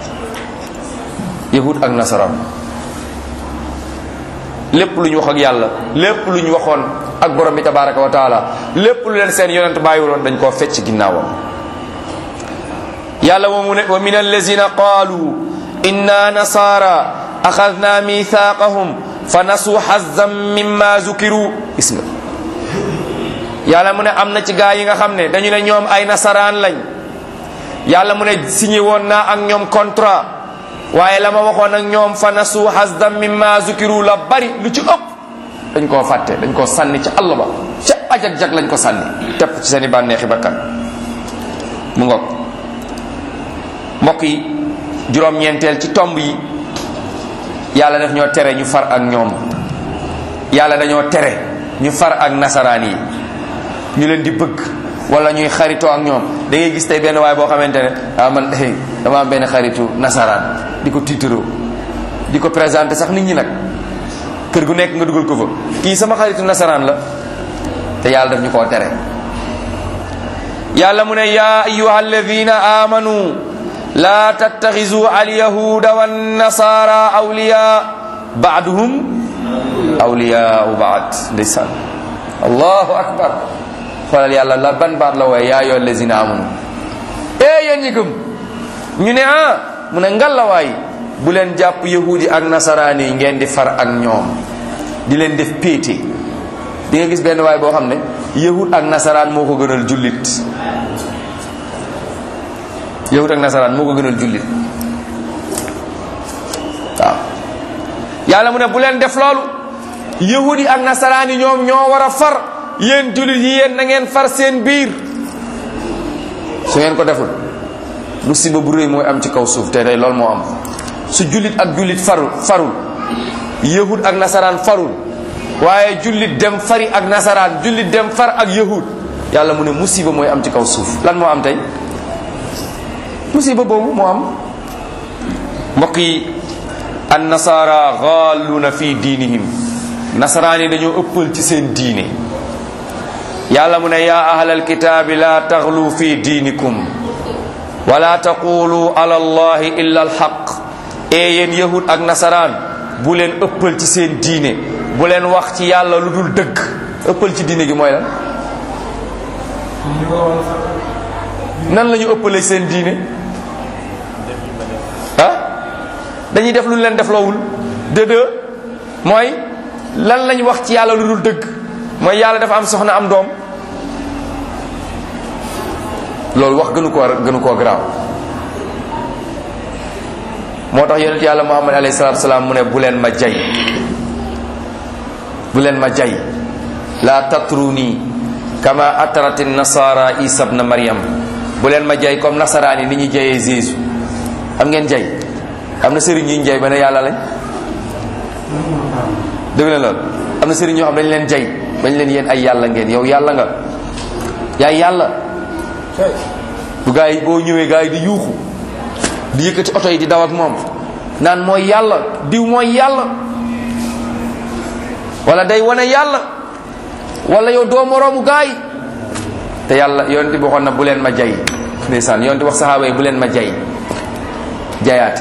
yahud ak nasaraan lépp lu ñu wax ak yàlla lépp lu ñu waxoon ak borom bi tabaraka wa taala lépp lu leen seen yonent bàyyiwuloon dañ koo fecc ginnaawam yàlla moomu ne wa min allazina qaalu inna nasara axadna mithaqahum fa nasu hazzan mimma zukiru gis nga yàlla mu ne am na ci gaa yi nga xam ne dañu ne ñoom ay nasaraan lañ yàlla mu ne signé woon naa ak ñoom contrat waaye la ma waxoon ak ñoom fa nasu hazzan mimma zukiru la bari lu ci ëpp dañ koo fàtte dañ koo sànni ci àll ba ca ajak jak lañ ko sànni tepp ci seeni bànneexi bakkan mu ngoog mbokk yi juróom-ñeenteel ci tomb yi yàlla daf ñoo tere ñu far ak ñoom yàlla dañoo tere ñu far ak nasaraan yi ñu leen di bëgg wala ñuy xaritoo ak ñoom da ngay gis tey benn waay boo xamante ne ah man hey dama am benn xaritu nasaraan di ko tiitaroo di ko présenté sax nit ñi nag kër gu nekk nga dugal ko fa kii sama xaritu nasaraan la te yàlla daf ñu koo tere yàlla mu ne yaa ayuha alladina amanu la tattaxizu alyahuda wannasara awliya baaduhum awliyaau baad ndeysaan allahu akbar xoolal yàlla la ban baat la wooye yaa ayyuha allazina amanu ee yéen ñi gëm ñu ne ah mu ne ngalawaay bu leen jàpp yahudi ak nasaraan yi ngeen di far ak ñoom di leen def péete di nga gis benn waay boo xam ne yahud ak nasaraan moo ko gënal jullit yahud ak nasaraan moo ko gënal jullit yàlla mu ne bu leen def loolu yahudi ak nasaraan yi ñoom ñoo war a far yéen jullit yi yéen na ngeen far seen biir su ngeen ko deful musiba bu rëy mooy am ci kaw suuf te tey loolu moo am su jullit ak jullit farul farul yahud ak nasaraan farul waaye jullit dem fari ak nasaraan jullit dem far ak yahud yàlla mu ne musiba mooy am ci kaw suuf lan moo am tey musiba boobu moo am mbokk yi an nasara gaaluna fi diinihim nasaraan yi dañoo ëppal ci seen diine yàlla mu ne yaa ahlal kitaabi laa taxlu fi diinikum wala taqulu ala allahi illa alxaq ee yéen yahud ak nasaraan bu leen ëppal ci seen diine bu leen wax ci yàlla lu dul dëgg ëppal ci diine gi mooy lan nan la ñu ëppalee seen diine ah dañuy def lu leen def loowul de deux mooy lan lañ wax ci yàlla lu dul dëgg mooy yàlla dafa am soxna am doom loolu wax gënu koo gënu koo garaaw moo tax yonent yàlla muhammad alayhi salatu salaam mu ne bu leen ma jay bu leen ma jay la tatruni kama atrat nasara isa ibn maryam bu leen ma jay comme nasaraan yi ni ñuy jayee jésus xam ngeen jay am na sëriñ yi ñu jay ba ne yàlla lañ dëgg leen loolu am na sëriñ ñoo xam dañ leen jay bañ leen yéen ay yàlla ngeen yow yàlla nga yaay yàlla bu gaa yi boo ñëwee gaa yi di yuuxu di yëkkati oto yi di daw ak moom naan mooy yàlla diw mooy yàlla wala day wane yàlla wala yow doo moroomu gaa yi te yàlla yonent bi waxoon na bu leen ma jay ndeysaan yonent wax saxaaba yi bu leen ma jay jayaate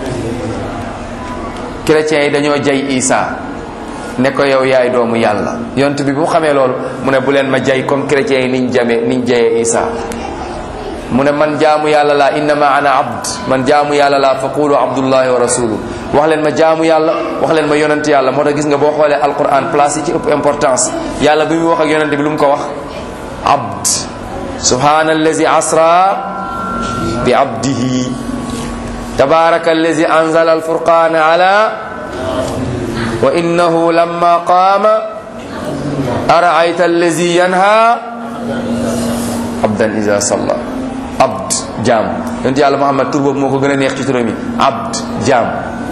chrétiens yi dañoo jay Isa ne ko yow yaay doomu yàlla yonent bi bu xamee loolu mu ne bu leen ma jay comme chrétiens yi niñ jamee niñ jayee Isa mu ne man jaamu yàlla laa innama ana abd man jaamu yàlla laa fa qulu abdullahi wa rasuluhu wax leen ma jaamu yàlla wax leen ma yonent yàlla moo tax gis nga boo xoolee alquran place yi ci ëpp importance yàlla bi muy wax ak yonent bi lu mu ko wax abd subhana allazi asra bi abdihi tabaraka allazi anzala alfurqana ala wa innahu lamma qaama araayta allazi yanha abdan iza salla abd jaam yonent yàlla muhammad tur boobu moo ko gën a neex ci turam yi abd jaam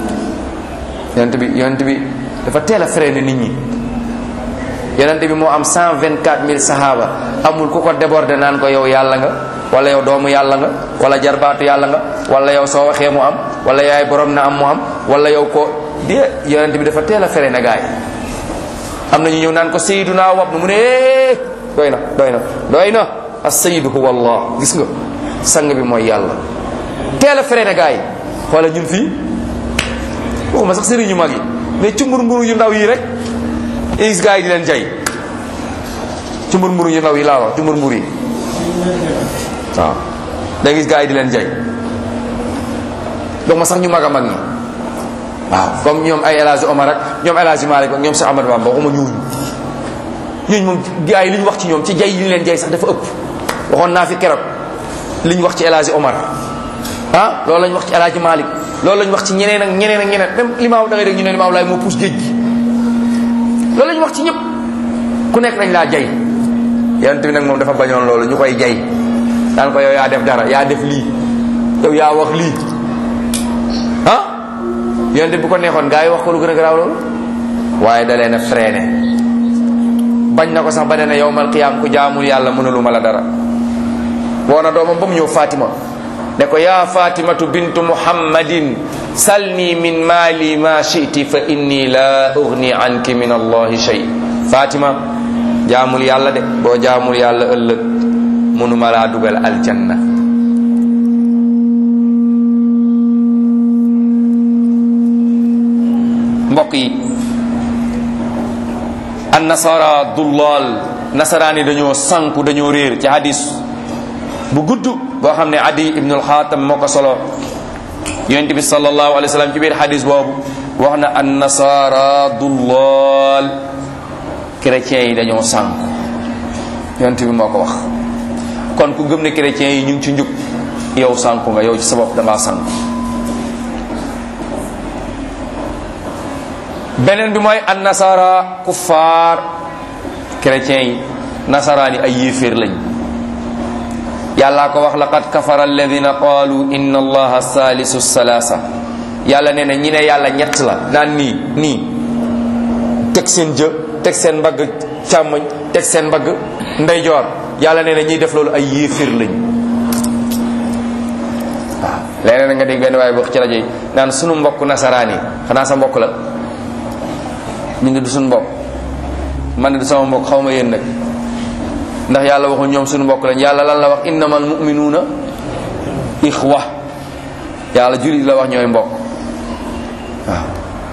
yonent bi yonent bi dafa teel a freiné nit ñi yonent bi moo am 124000 sahaaba amul ku ko débordé naan ko yow yàlla nga wala yow doomu yàlla nga wala jarbaatu yàlla nga wala yow soo waxee mu am wala yaay borom na am mu am wala yow ko di yonent bi dafa teel a freiné gaay am na ñu ñëw naan ko sayyiduna wab nu mu ne doy na doy na doy na as-sayyidu huwa allah gis nga sang bi mooy yàlla teel a freiné gaay wala ñun fii waxuma sax sëriñ yu mag yi mais cumbur mburu yu ndaw yi rek gis gaay yi di leen jay cumbur mburu yu ndaw yi laa wax cumbur mburu yi waaw da gis gaay yi di leen jay donc ma sax ñu mag a mag ñi waaw comme ñoom ay El Hadj Omar ak ñoom El Hadj Malick ak ñoom Cheikh Ahmadou Bamba waxuma ñooñu ñooñu moom gars yi li ñu wax ci ñoom ci jay yi ñu leen jay sax dafa ëpp waxoon naa fi keroog li ñu wax ci El Hadj Omar ah loolu la ñu wax ci El Hadj Malick loolu la ñu wax ci ñeneen ak ñeneen ak ñeneen même limaaw da ngay dégg ñu ne limaaw laay moo puus géej gi loolu la ñu wax ci ñëpp ku nekk dañ laa jay yonent bi nag moom dafa bañoon loolu ñu koy jay daan ko yow yaa def dara yaa def lii yow yaa wax lii ah yonent bu ko neexoon gaa yi wax ko lu gën a garaaw loolu waaye da leen a freiné bañ na ko sax ba ne ne yowmal qiyaam ku jaamul yàlla mënuluma la dara woo na doomam ba mu ñëw Fatima ne ko yaa fatimatu bintu muhammadin salni min maali ma shiti fa inni la ugni anki min allahi shay fatima jaamul yàlla de boo jaamul yàlla ëllëg mënuma laa dugal aljanna mbokk yi an nasara dullal nasaraan yi dañoo sanku dañoo réer ci hadis bu gudd boo xam ne adi ibnul xaatam moo ko solo yonent bi sallallahu alayhi wa sallam ci biir hadis boobu wax na an nasara dullal chrétiens yi dañoo sanku yonent bi moo ko wax kon ku gëm ne chrétiens yi ñu ngi ci njub yow sanku nga yow ci sa bopp da ngaa sanku beneen bi mooy an nasara kuffaar chrétiens yi nasaraan yi ay yéeféer lañ yàllaa ko wax laqad kafara alladina qaalu inna allaha salisu salasa yàlla nee na ñi ne yàlla ñett la naan nii nii teg seen jë teg seen mbagg càmmoñ teg seen mbagg ndeyjoor yàlla nee na ñiy def loolu ay yéeféer lañ waaw leneen nga dégg benn waaye wax ci rajo yi naan sunu mbokk nasaraan yi xanaa sa mbokk la ñu ne du sunu mbokk man ne du sama mbokk xaw ma yéen nag ndax yàlla waxul ñoom sunu mbokk lañ yàlla lan la wax innamal muminuuna ixwa yàlla julit la wax ñooy mbokk waaw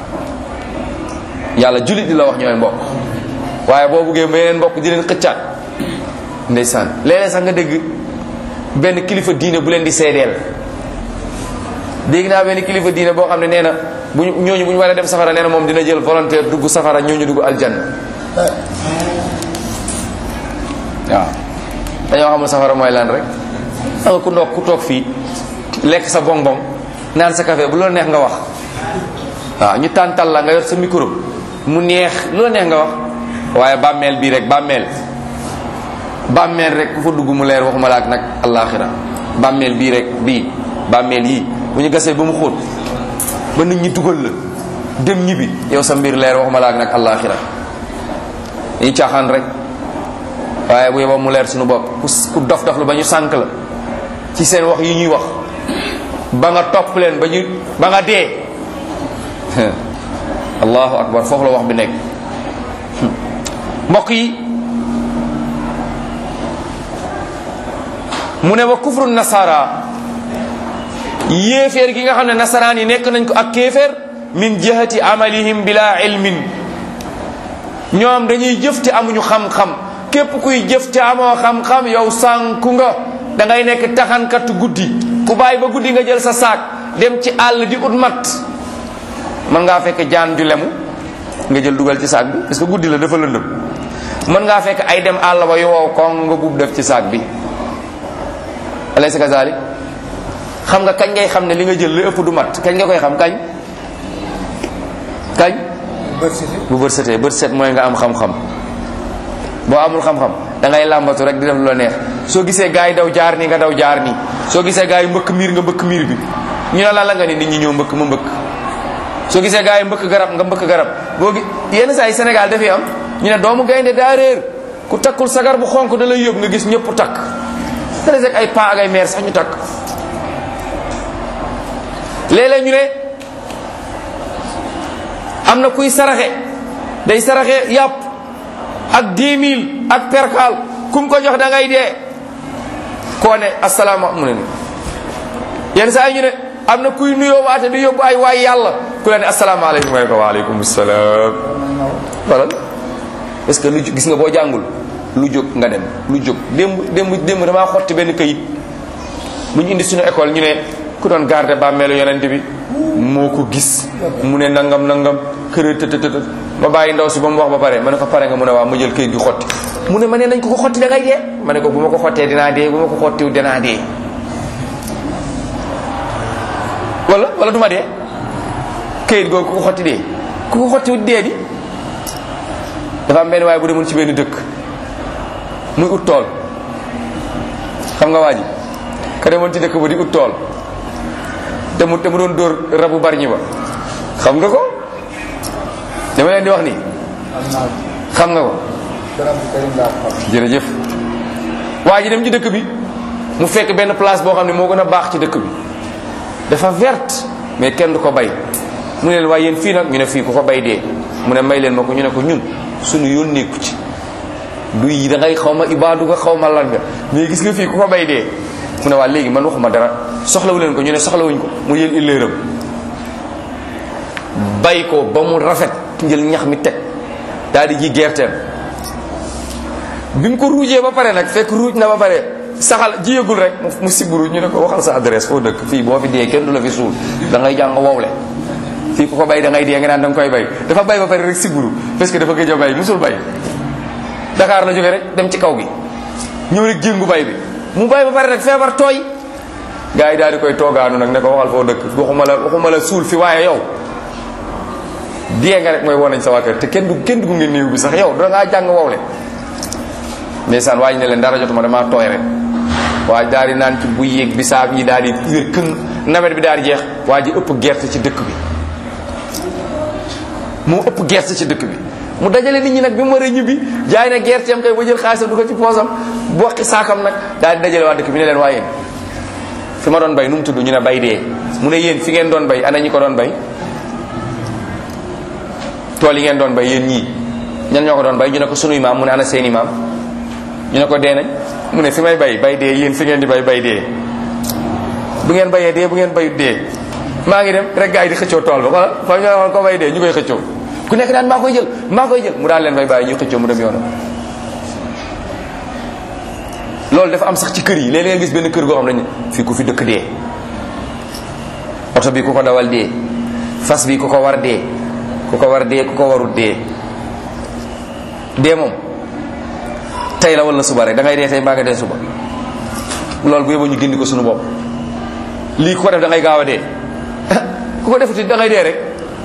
yàlla julit di la wax ñooy mbokk waaye boo buggee beneen mbokk di leen xëccaat ndeysaan léeg-léeg sax nga dégg benn kilifa diine bu leen di seedeel dégg naa benn kilifa diine boo xam ne nee na bu ñu ñooñu bu ñu war a dem safara nee na moom dina jël volontaire dugg safara ñooñu dugg aljanna waaw dañoo xamul safara mooy lan rek xam nga ku ndox ku toog fii lekk sa bonbon naan sa café bu loolu neex nga wax waaw ñu tàntal la nga yor sa micro mu neex lu la neex nga wax waaye bàmmeel bii rek bàmmeel bàmmeel rek ku fa dugg mu leer waxuma la ak nag allaaxira bàmmeel bii rek bii bàmmeel yii bu ñu gasee ba mu xóot ba nit ñi dugal la dem ñibbi yow sa mbir leer waxuma la ak nag allaaxira dañuy caaxaan rek waaye bu yeboo mu leer suñu bopp ku ku dof dof lu ba ñu sànk la ci seen wax yi ñuy wax ba nga topp leen ba ñu ba nga dee allahu akbar foofu la wax bi nekk mbokk yi mu ne wa kufru nasara yéeféer gi nga xam ne nasaraan yi nekk nañ ko ak kéeféer min jihati amalihim bila ilmin ñoom dañuy jëf te amuñu xam-xam képp kuy jëf te amoo xam-xam yow sànku nga da ngay nekk taxankatu guddi ku bàyyi ba guddi nga jël sa saak dem ci àll di ut mat mën ngaa fekk jaan ju lemu nga jël dugal ci saak bi parce que guddi la dafa lëndëm mën ngaa fekk ay dem àll ba yow kon nga buub def ci saak bi alaysa kazalik xam nga kañ ngay xam ne li nga jël li ëpp du mat kañ nga koy xam kañ kañ bu bët setee bët set mooy nga am xam-xam boo amul xam-xam da ngay làmbatu rek di def lu la neex soo gisee gars yi daw jaar nii nga daw jaar nii soo gisee gars yi mbëkk miir nga mbëkk miir bi ñu ne la la nga ni nit ñi ñëw mbëkk ma mbëkk soo gisee gars yi mbëkk garab nga mbëkk garab boo gi yenn saa yi Sénégal dafay am ñu ne doomu gaynde daa réer ku takkul sagar bu xonk da lay yóbbu nga gis ñëpp takk te rek ay pa ak ay meer sax ñu takk léeg-léeg ñu ne am na kuy saraxe day saraxe yàpp ak 10 000 ak perkaal kum ko jox da ngay dee koo ne asalaama mu ne ni yenn saa yi ñu ne am na kuy nuyoo waate di yóbbu ay waay yàlla ku la ne asalaamaaleykum waaye ko waaleykum salaam wala parce que lu gis nga boo jàngul lu jóg nga dem lu jóg démb démb démb damaa xotti benn kayit bu ñu indi suñu école ñu ne ku doon garder bàmmeelu yonent bi moo ko gis mu ne nangam nangam kër tëtëtët ma bàyyi ndaw si ba mu wax ba pare ma ne ko pare nga mu ne waaw ma jël kayit gi xotti mu ne ma ne nañ ko ko xotti da ngay dee ma ne ko bu ma ko xottee dinaa dee bu ma ko xottiw dinaa dee wala wala du ma dee kayit googu ku ko xotti dee ku ko xottiw dee di dafa am benn waaye bu demoon ci benn dëkk muy ut tool xam nga waa ji ka demoon ci dëkk ba di ut tool te mu te mu doon dóor rabu bari ñi ba xam nga ko dama leen di wax nii xam nga ko jërëjëf waa ji dem ci dëkk bi mu fekk benn place boo xam ne moo gën a baax ci dëkk bi dafa verte mais kenn du ko bay mu ne leen waaye yéen fii nag ñu ne fii ku ko bay dee mu ne may leen ma ko ñu ne ko ñun suñu yoon nekku ci du yi da ngay xaw ma ibaadu nga xaw ma lan nga mais gis nga fii ku ko bay dee mu ne waa léegi man waxuma dara soxlawu leen ko ñu ne soxlawuñ ko mu yéen illéeram bay ko ba mu rafet njël ñax mi teg daal di ji gerteem bi mu ko ruujee ba pare nag fekk ruuj na ba pare saxal jiyagul rek mu siburu ñu ne ko waxal sa adresse foo dëkk fii boo fi dee kenn du la fi suul da ngay jàng wowle fii ku ko bay da ngay dee nga naan da nga koy bay dafa bay ba pare rek siburu parce que dafa gëj a bay musul bay Dakar la jógee rek dem ci kaw gi ñëw rek jéngu bay bi mu bay ba pare nag feebar tooy gars yi daal di koy toogaanu nag ne ko waxal foo dëkk waxuma la waxuma la suul fi waaye yow dee nga rek mooy woo nañ sa waa kër te kenn du kenn du gunge néew bi sax yow da ngaa jàng wow leen ndeysaan waa ji ne leen dara jotuma damaa tooy rek waa daal di naan ci bu yéeg bisaab yi daal di wér këng nawet bi daal di jeex waa ji ëpp gerte ci dëkk bi mu ëpp gerte ci dëkk bi mu dajale nit ñi nag bi mu war a ñibbi jaay na gerteem kay ba jël xaalisam du ko ci poosam bokki saakam nag daal di dajale waa dëkk bi ne leen waa yéen fi ma doon bay nu mu tudd ñu ne bay dee mu ne yéen fi ngeen doon bay ana ñi ko doon bay tool yi ngeen doon bay yéen ñii ñan ñoo ko doon bay ñu ne ko sunuy maam mu ne ana seeni maam ñu ne ko dee nañ mu ne fi may bay bay dee yéen fi ngeen di bay bay dee bu ngeen bayee dee bu ngeen bayut dee maa ngi dem rek gars yi di xëccoo tool ba wala fa ñu waxoon ko bay dee ñu koy xëccoo ku nekk daan maa koy jël maa koy jël mu daal leen bay bàyyi ñuy xëccoo mu dem yoonam loolu dafa am sax ci kër yi léeg-léeg nga gis benn kër goo xam ne fii ku fi dëkk dee oto bi ku ko dawal dee fas bi ku ko war dee ku ko war dee ku ko warut dee dee moom tey la wala suba rek da ngay dee tey mbaa nga dee suba loolu bu yóbbu ñu gindi ko suñu bopp lii ku ko def da ngay gaaw a dee ku ko defuti da ngay dee rek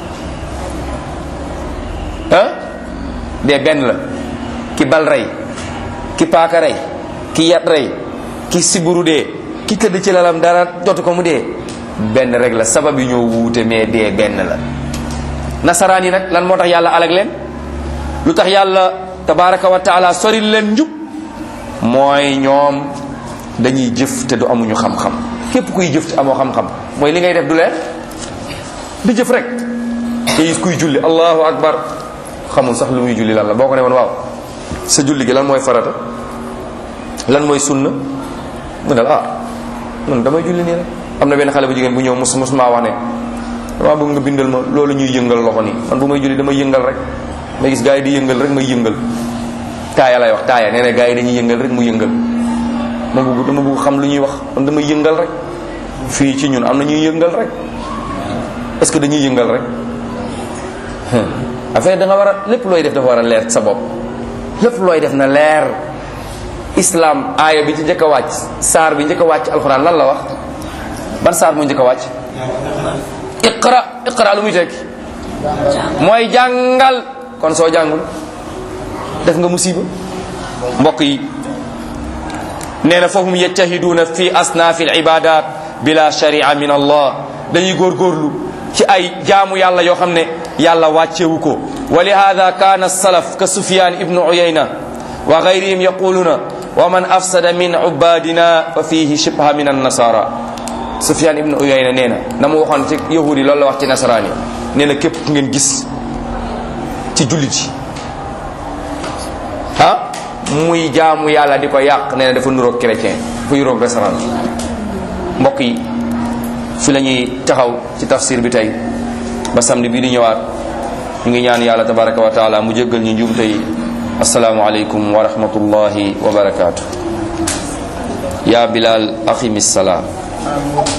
ah dee benn la ki bal rey ki paaka rey ki yat rey ki siburu dee ki tëdd ci lalam dara jotu ko mu dee benn rek la sabab yi ñoo wuute mais dee benn la nasaraan yi nag lan moo tax yàlla alag leen lu tax yàlla tabaraka wa taala soril leen njub mooy ñoom dañuy jëf te du amuñu xam-xam képp kuy jëf te amoo xam-xam mooy li ngay def du leer di jëf rek te gis kuy julli allahu akbar xamul sax lu muy julli lan la boo ko ne woon waaw sa julli gi lan mooy farata lan mooy sunna mu ne la ah man damay julli nii rek am na benn xale bu jigéen bu ñëw mus mus maa wax ne dama bëgg nga bindal ma loolu ñuy yëngal loxo nii man bu may julli damay yëngal rek ma gis gars yi di yëngal rek may yëngal taaya lay wax taaya nee na gars yi dañuy yëngal rek mu yëngal ma bëgg dama bëgg xam lu ñuy wax man damay yëngal rek fii ci ñun am na ñuy yëngal rek est-ce que dañuy yëngal rek affaire da nga war a lépp looy def dafa war a leer sa bopp lépp looy def na leer islam aaya bi ci njëkk a wàcc saar bi njëkk a wàcc alxuraan lan la wax ban saar mu njëkk a wàcc iqra iqra lu muy tekki mooy jàngal kon soo jàngul def nga musiba mbokk yi nee na fahum yajtahiduuna fi asnaafi al ibadat bila sharia min allah dañuy góorgóorlu ci ay jaamu yàlla yoo xam ne yàlla wàccewu ko wa lihada kaana salaf ka sufyan ibnu uyayna wa gayrihim yaquluna wa man afsada min ubadina fa fihi shibha min annasara sufyan ibnu uyayna nee na na mu waxoon ci yahudi loolu la wax ci nasaraan yi nee na képp ku ngeen gis ci jullit yi ah muy jaamu yàlla di ko yàq nee na dafa nuroog chrétien dafa nuroog restaurant mbokk yi fi la ñuy taxaw ci tafsir bi tey ba samedi bii di ñëwaat ñu ngi ñaan yàlla tabaraka wa taala mu jéggal ñu njuumte yi asalaamu aleykum wa rahmatullahi wa barakaatu ya bilal aqimi salaa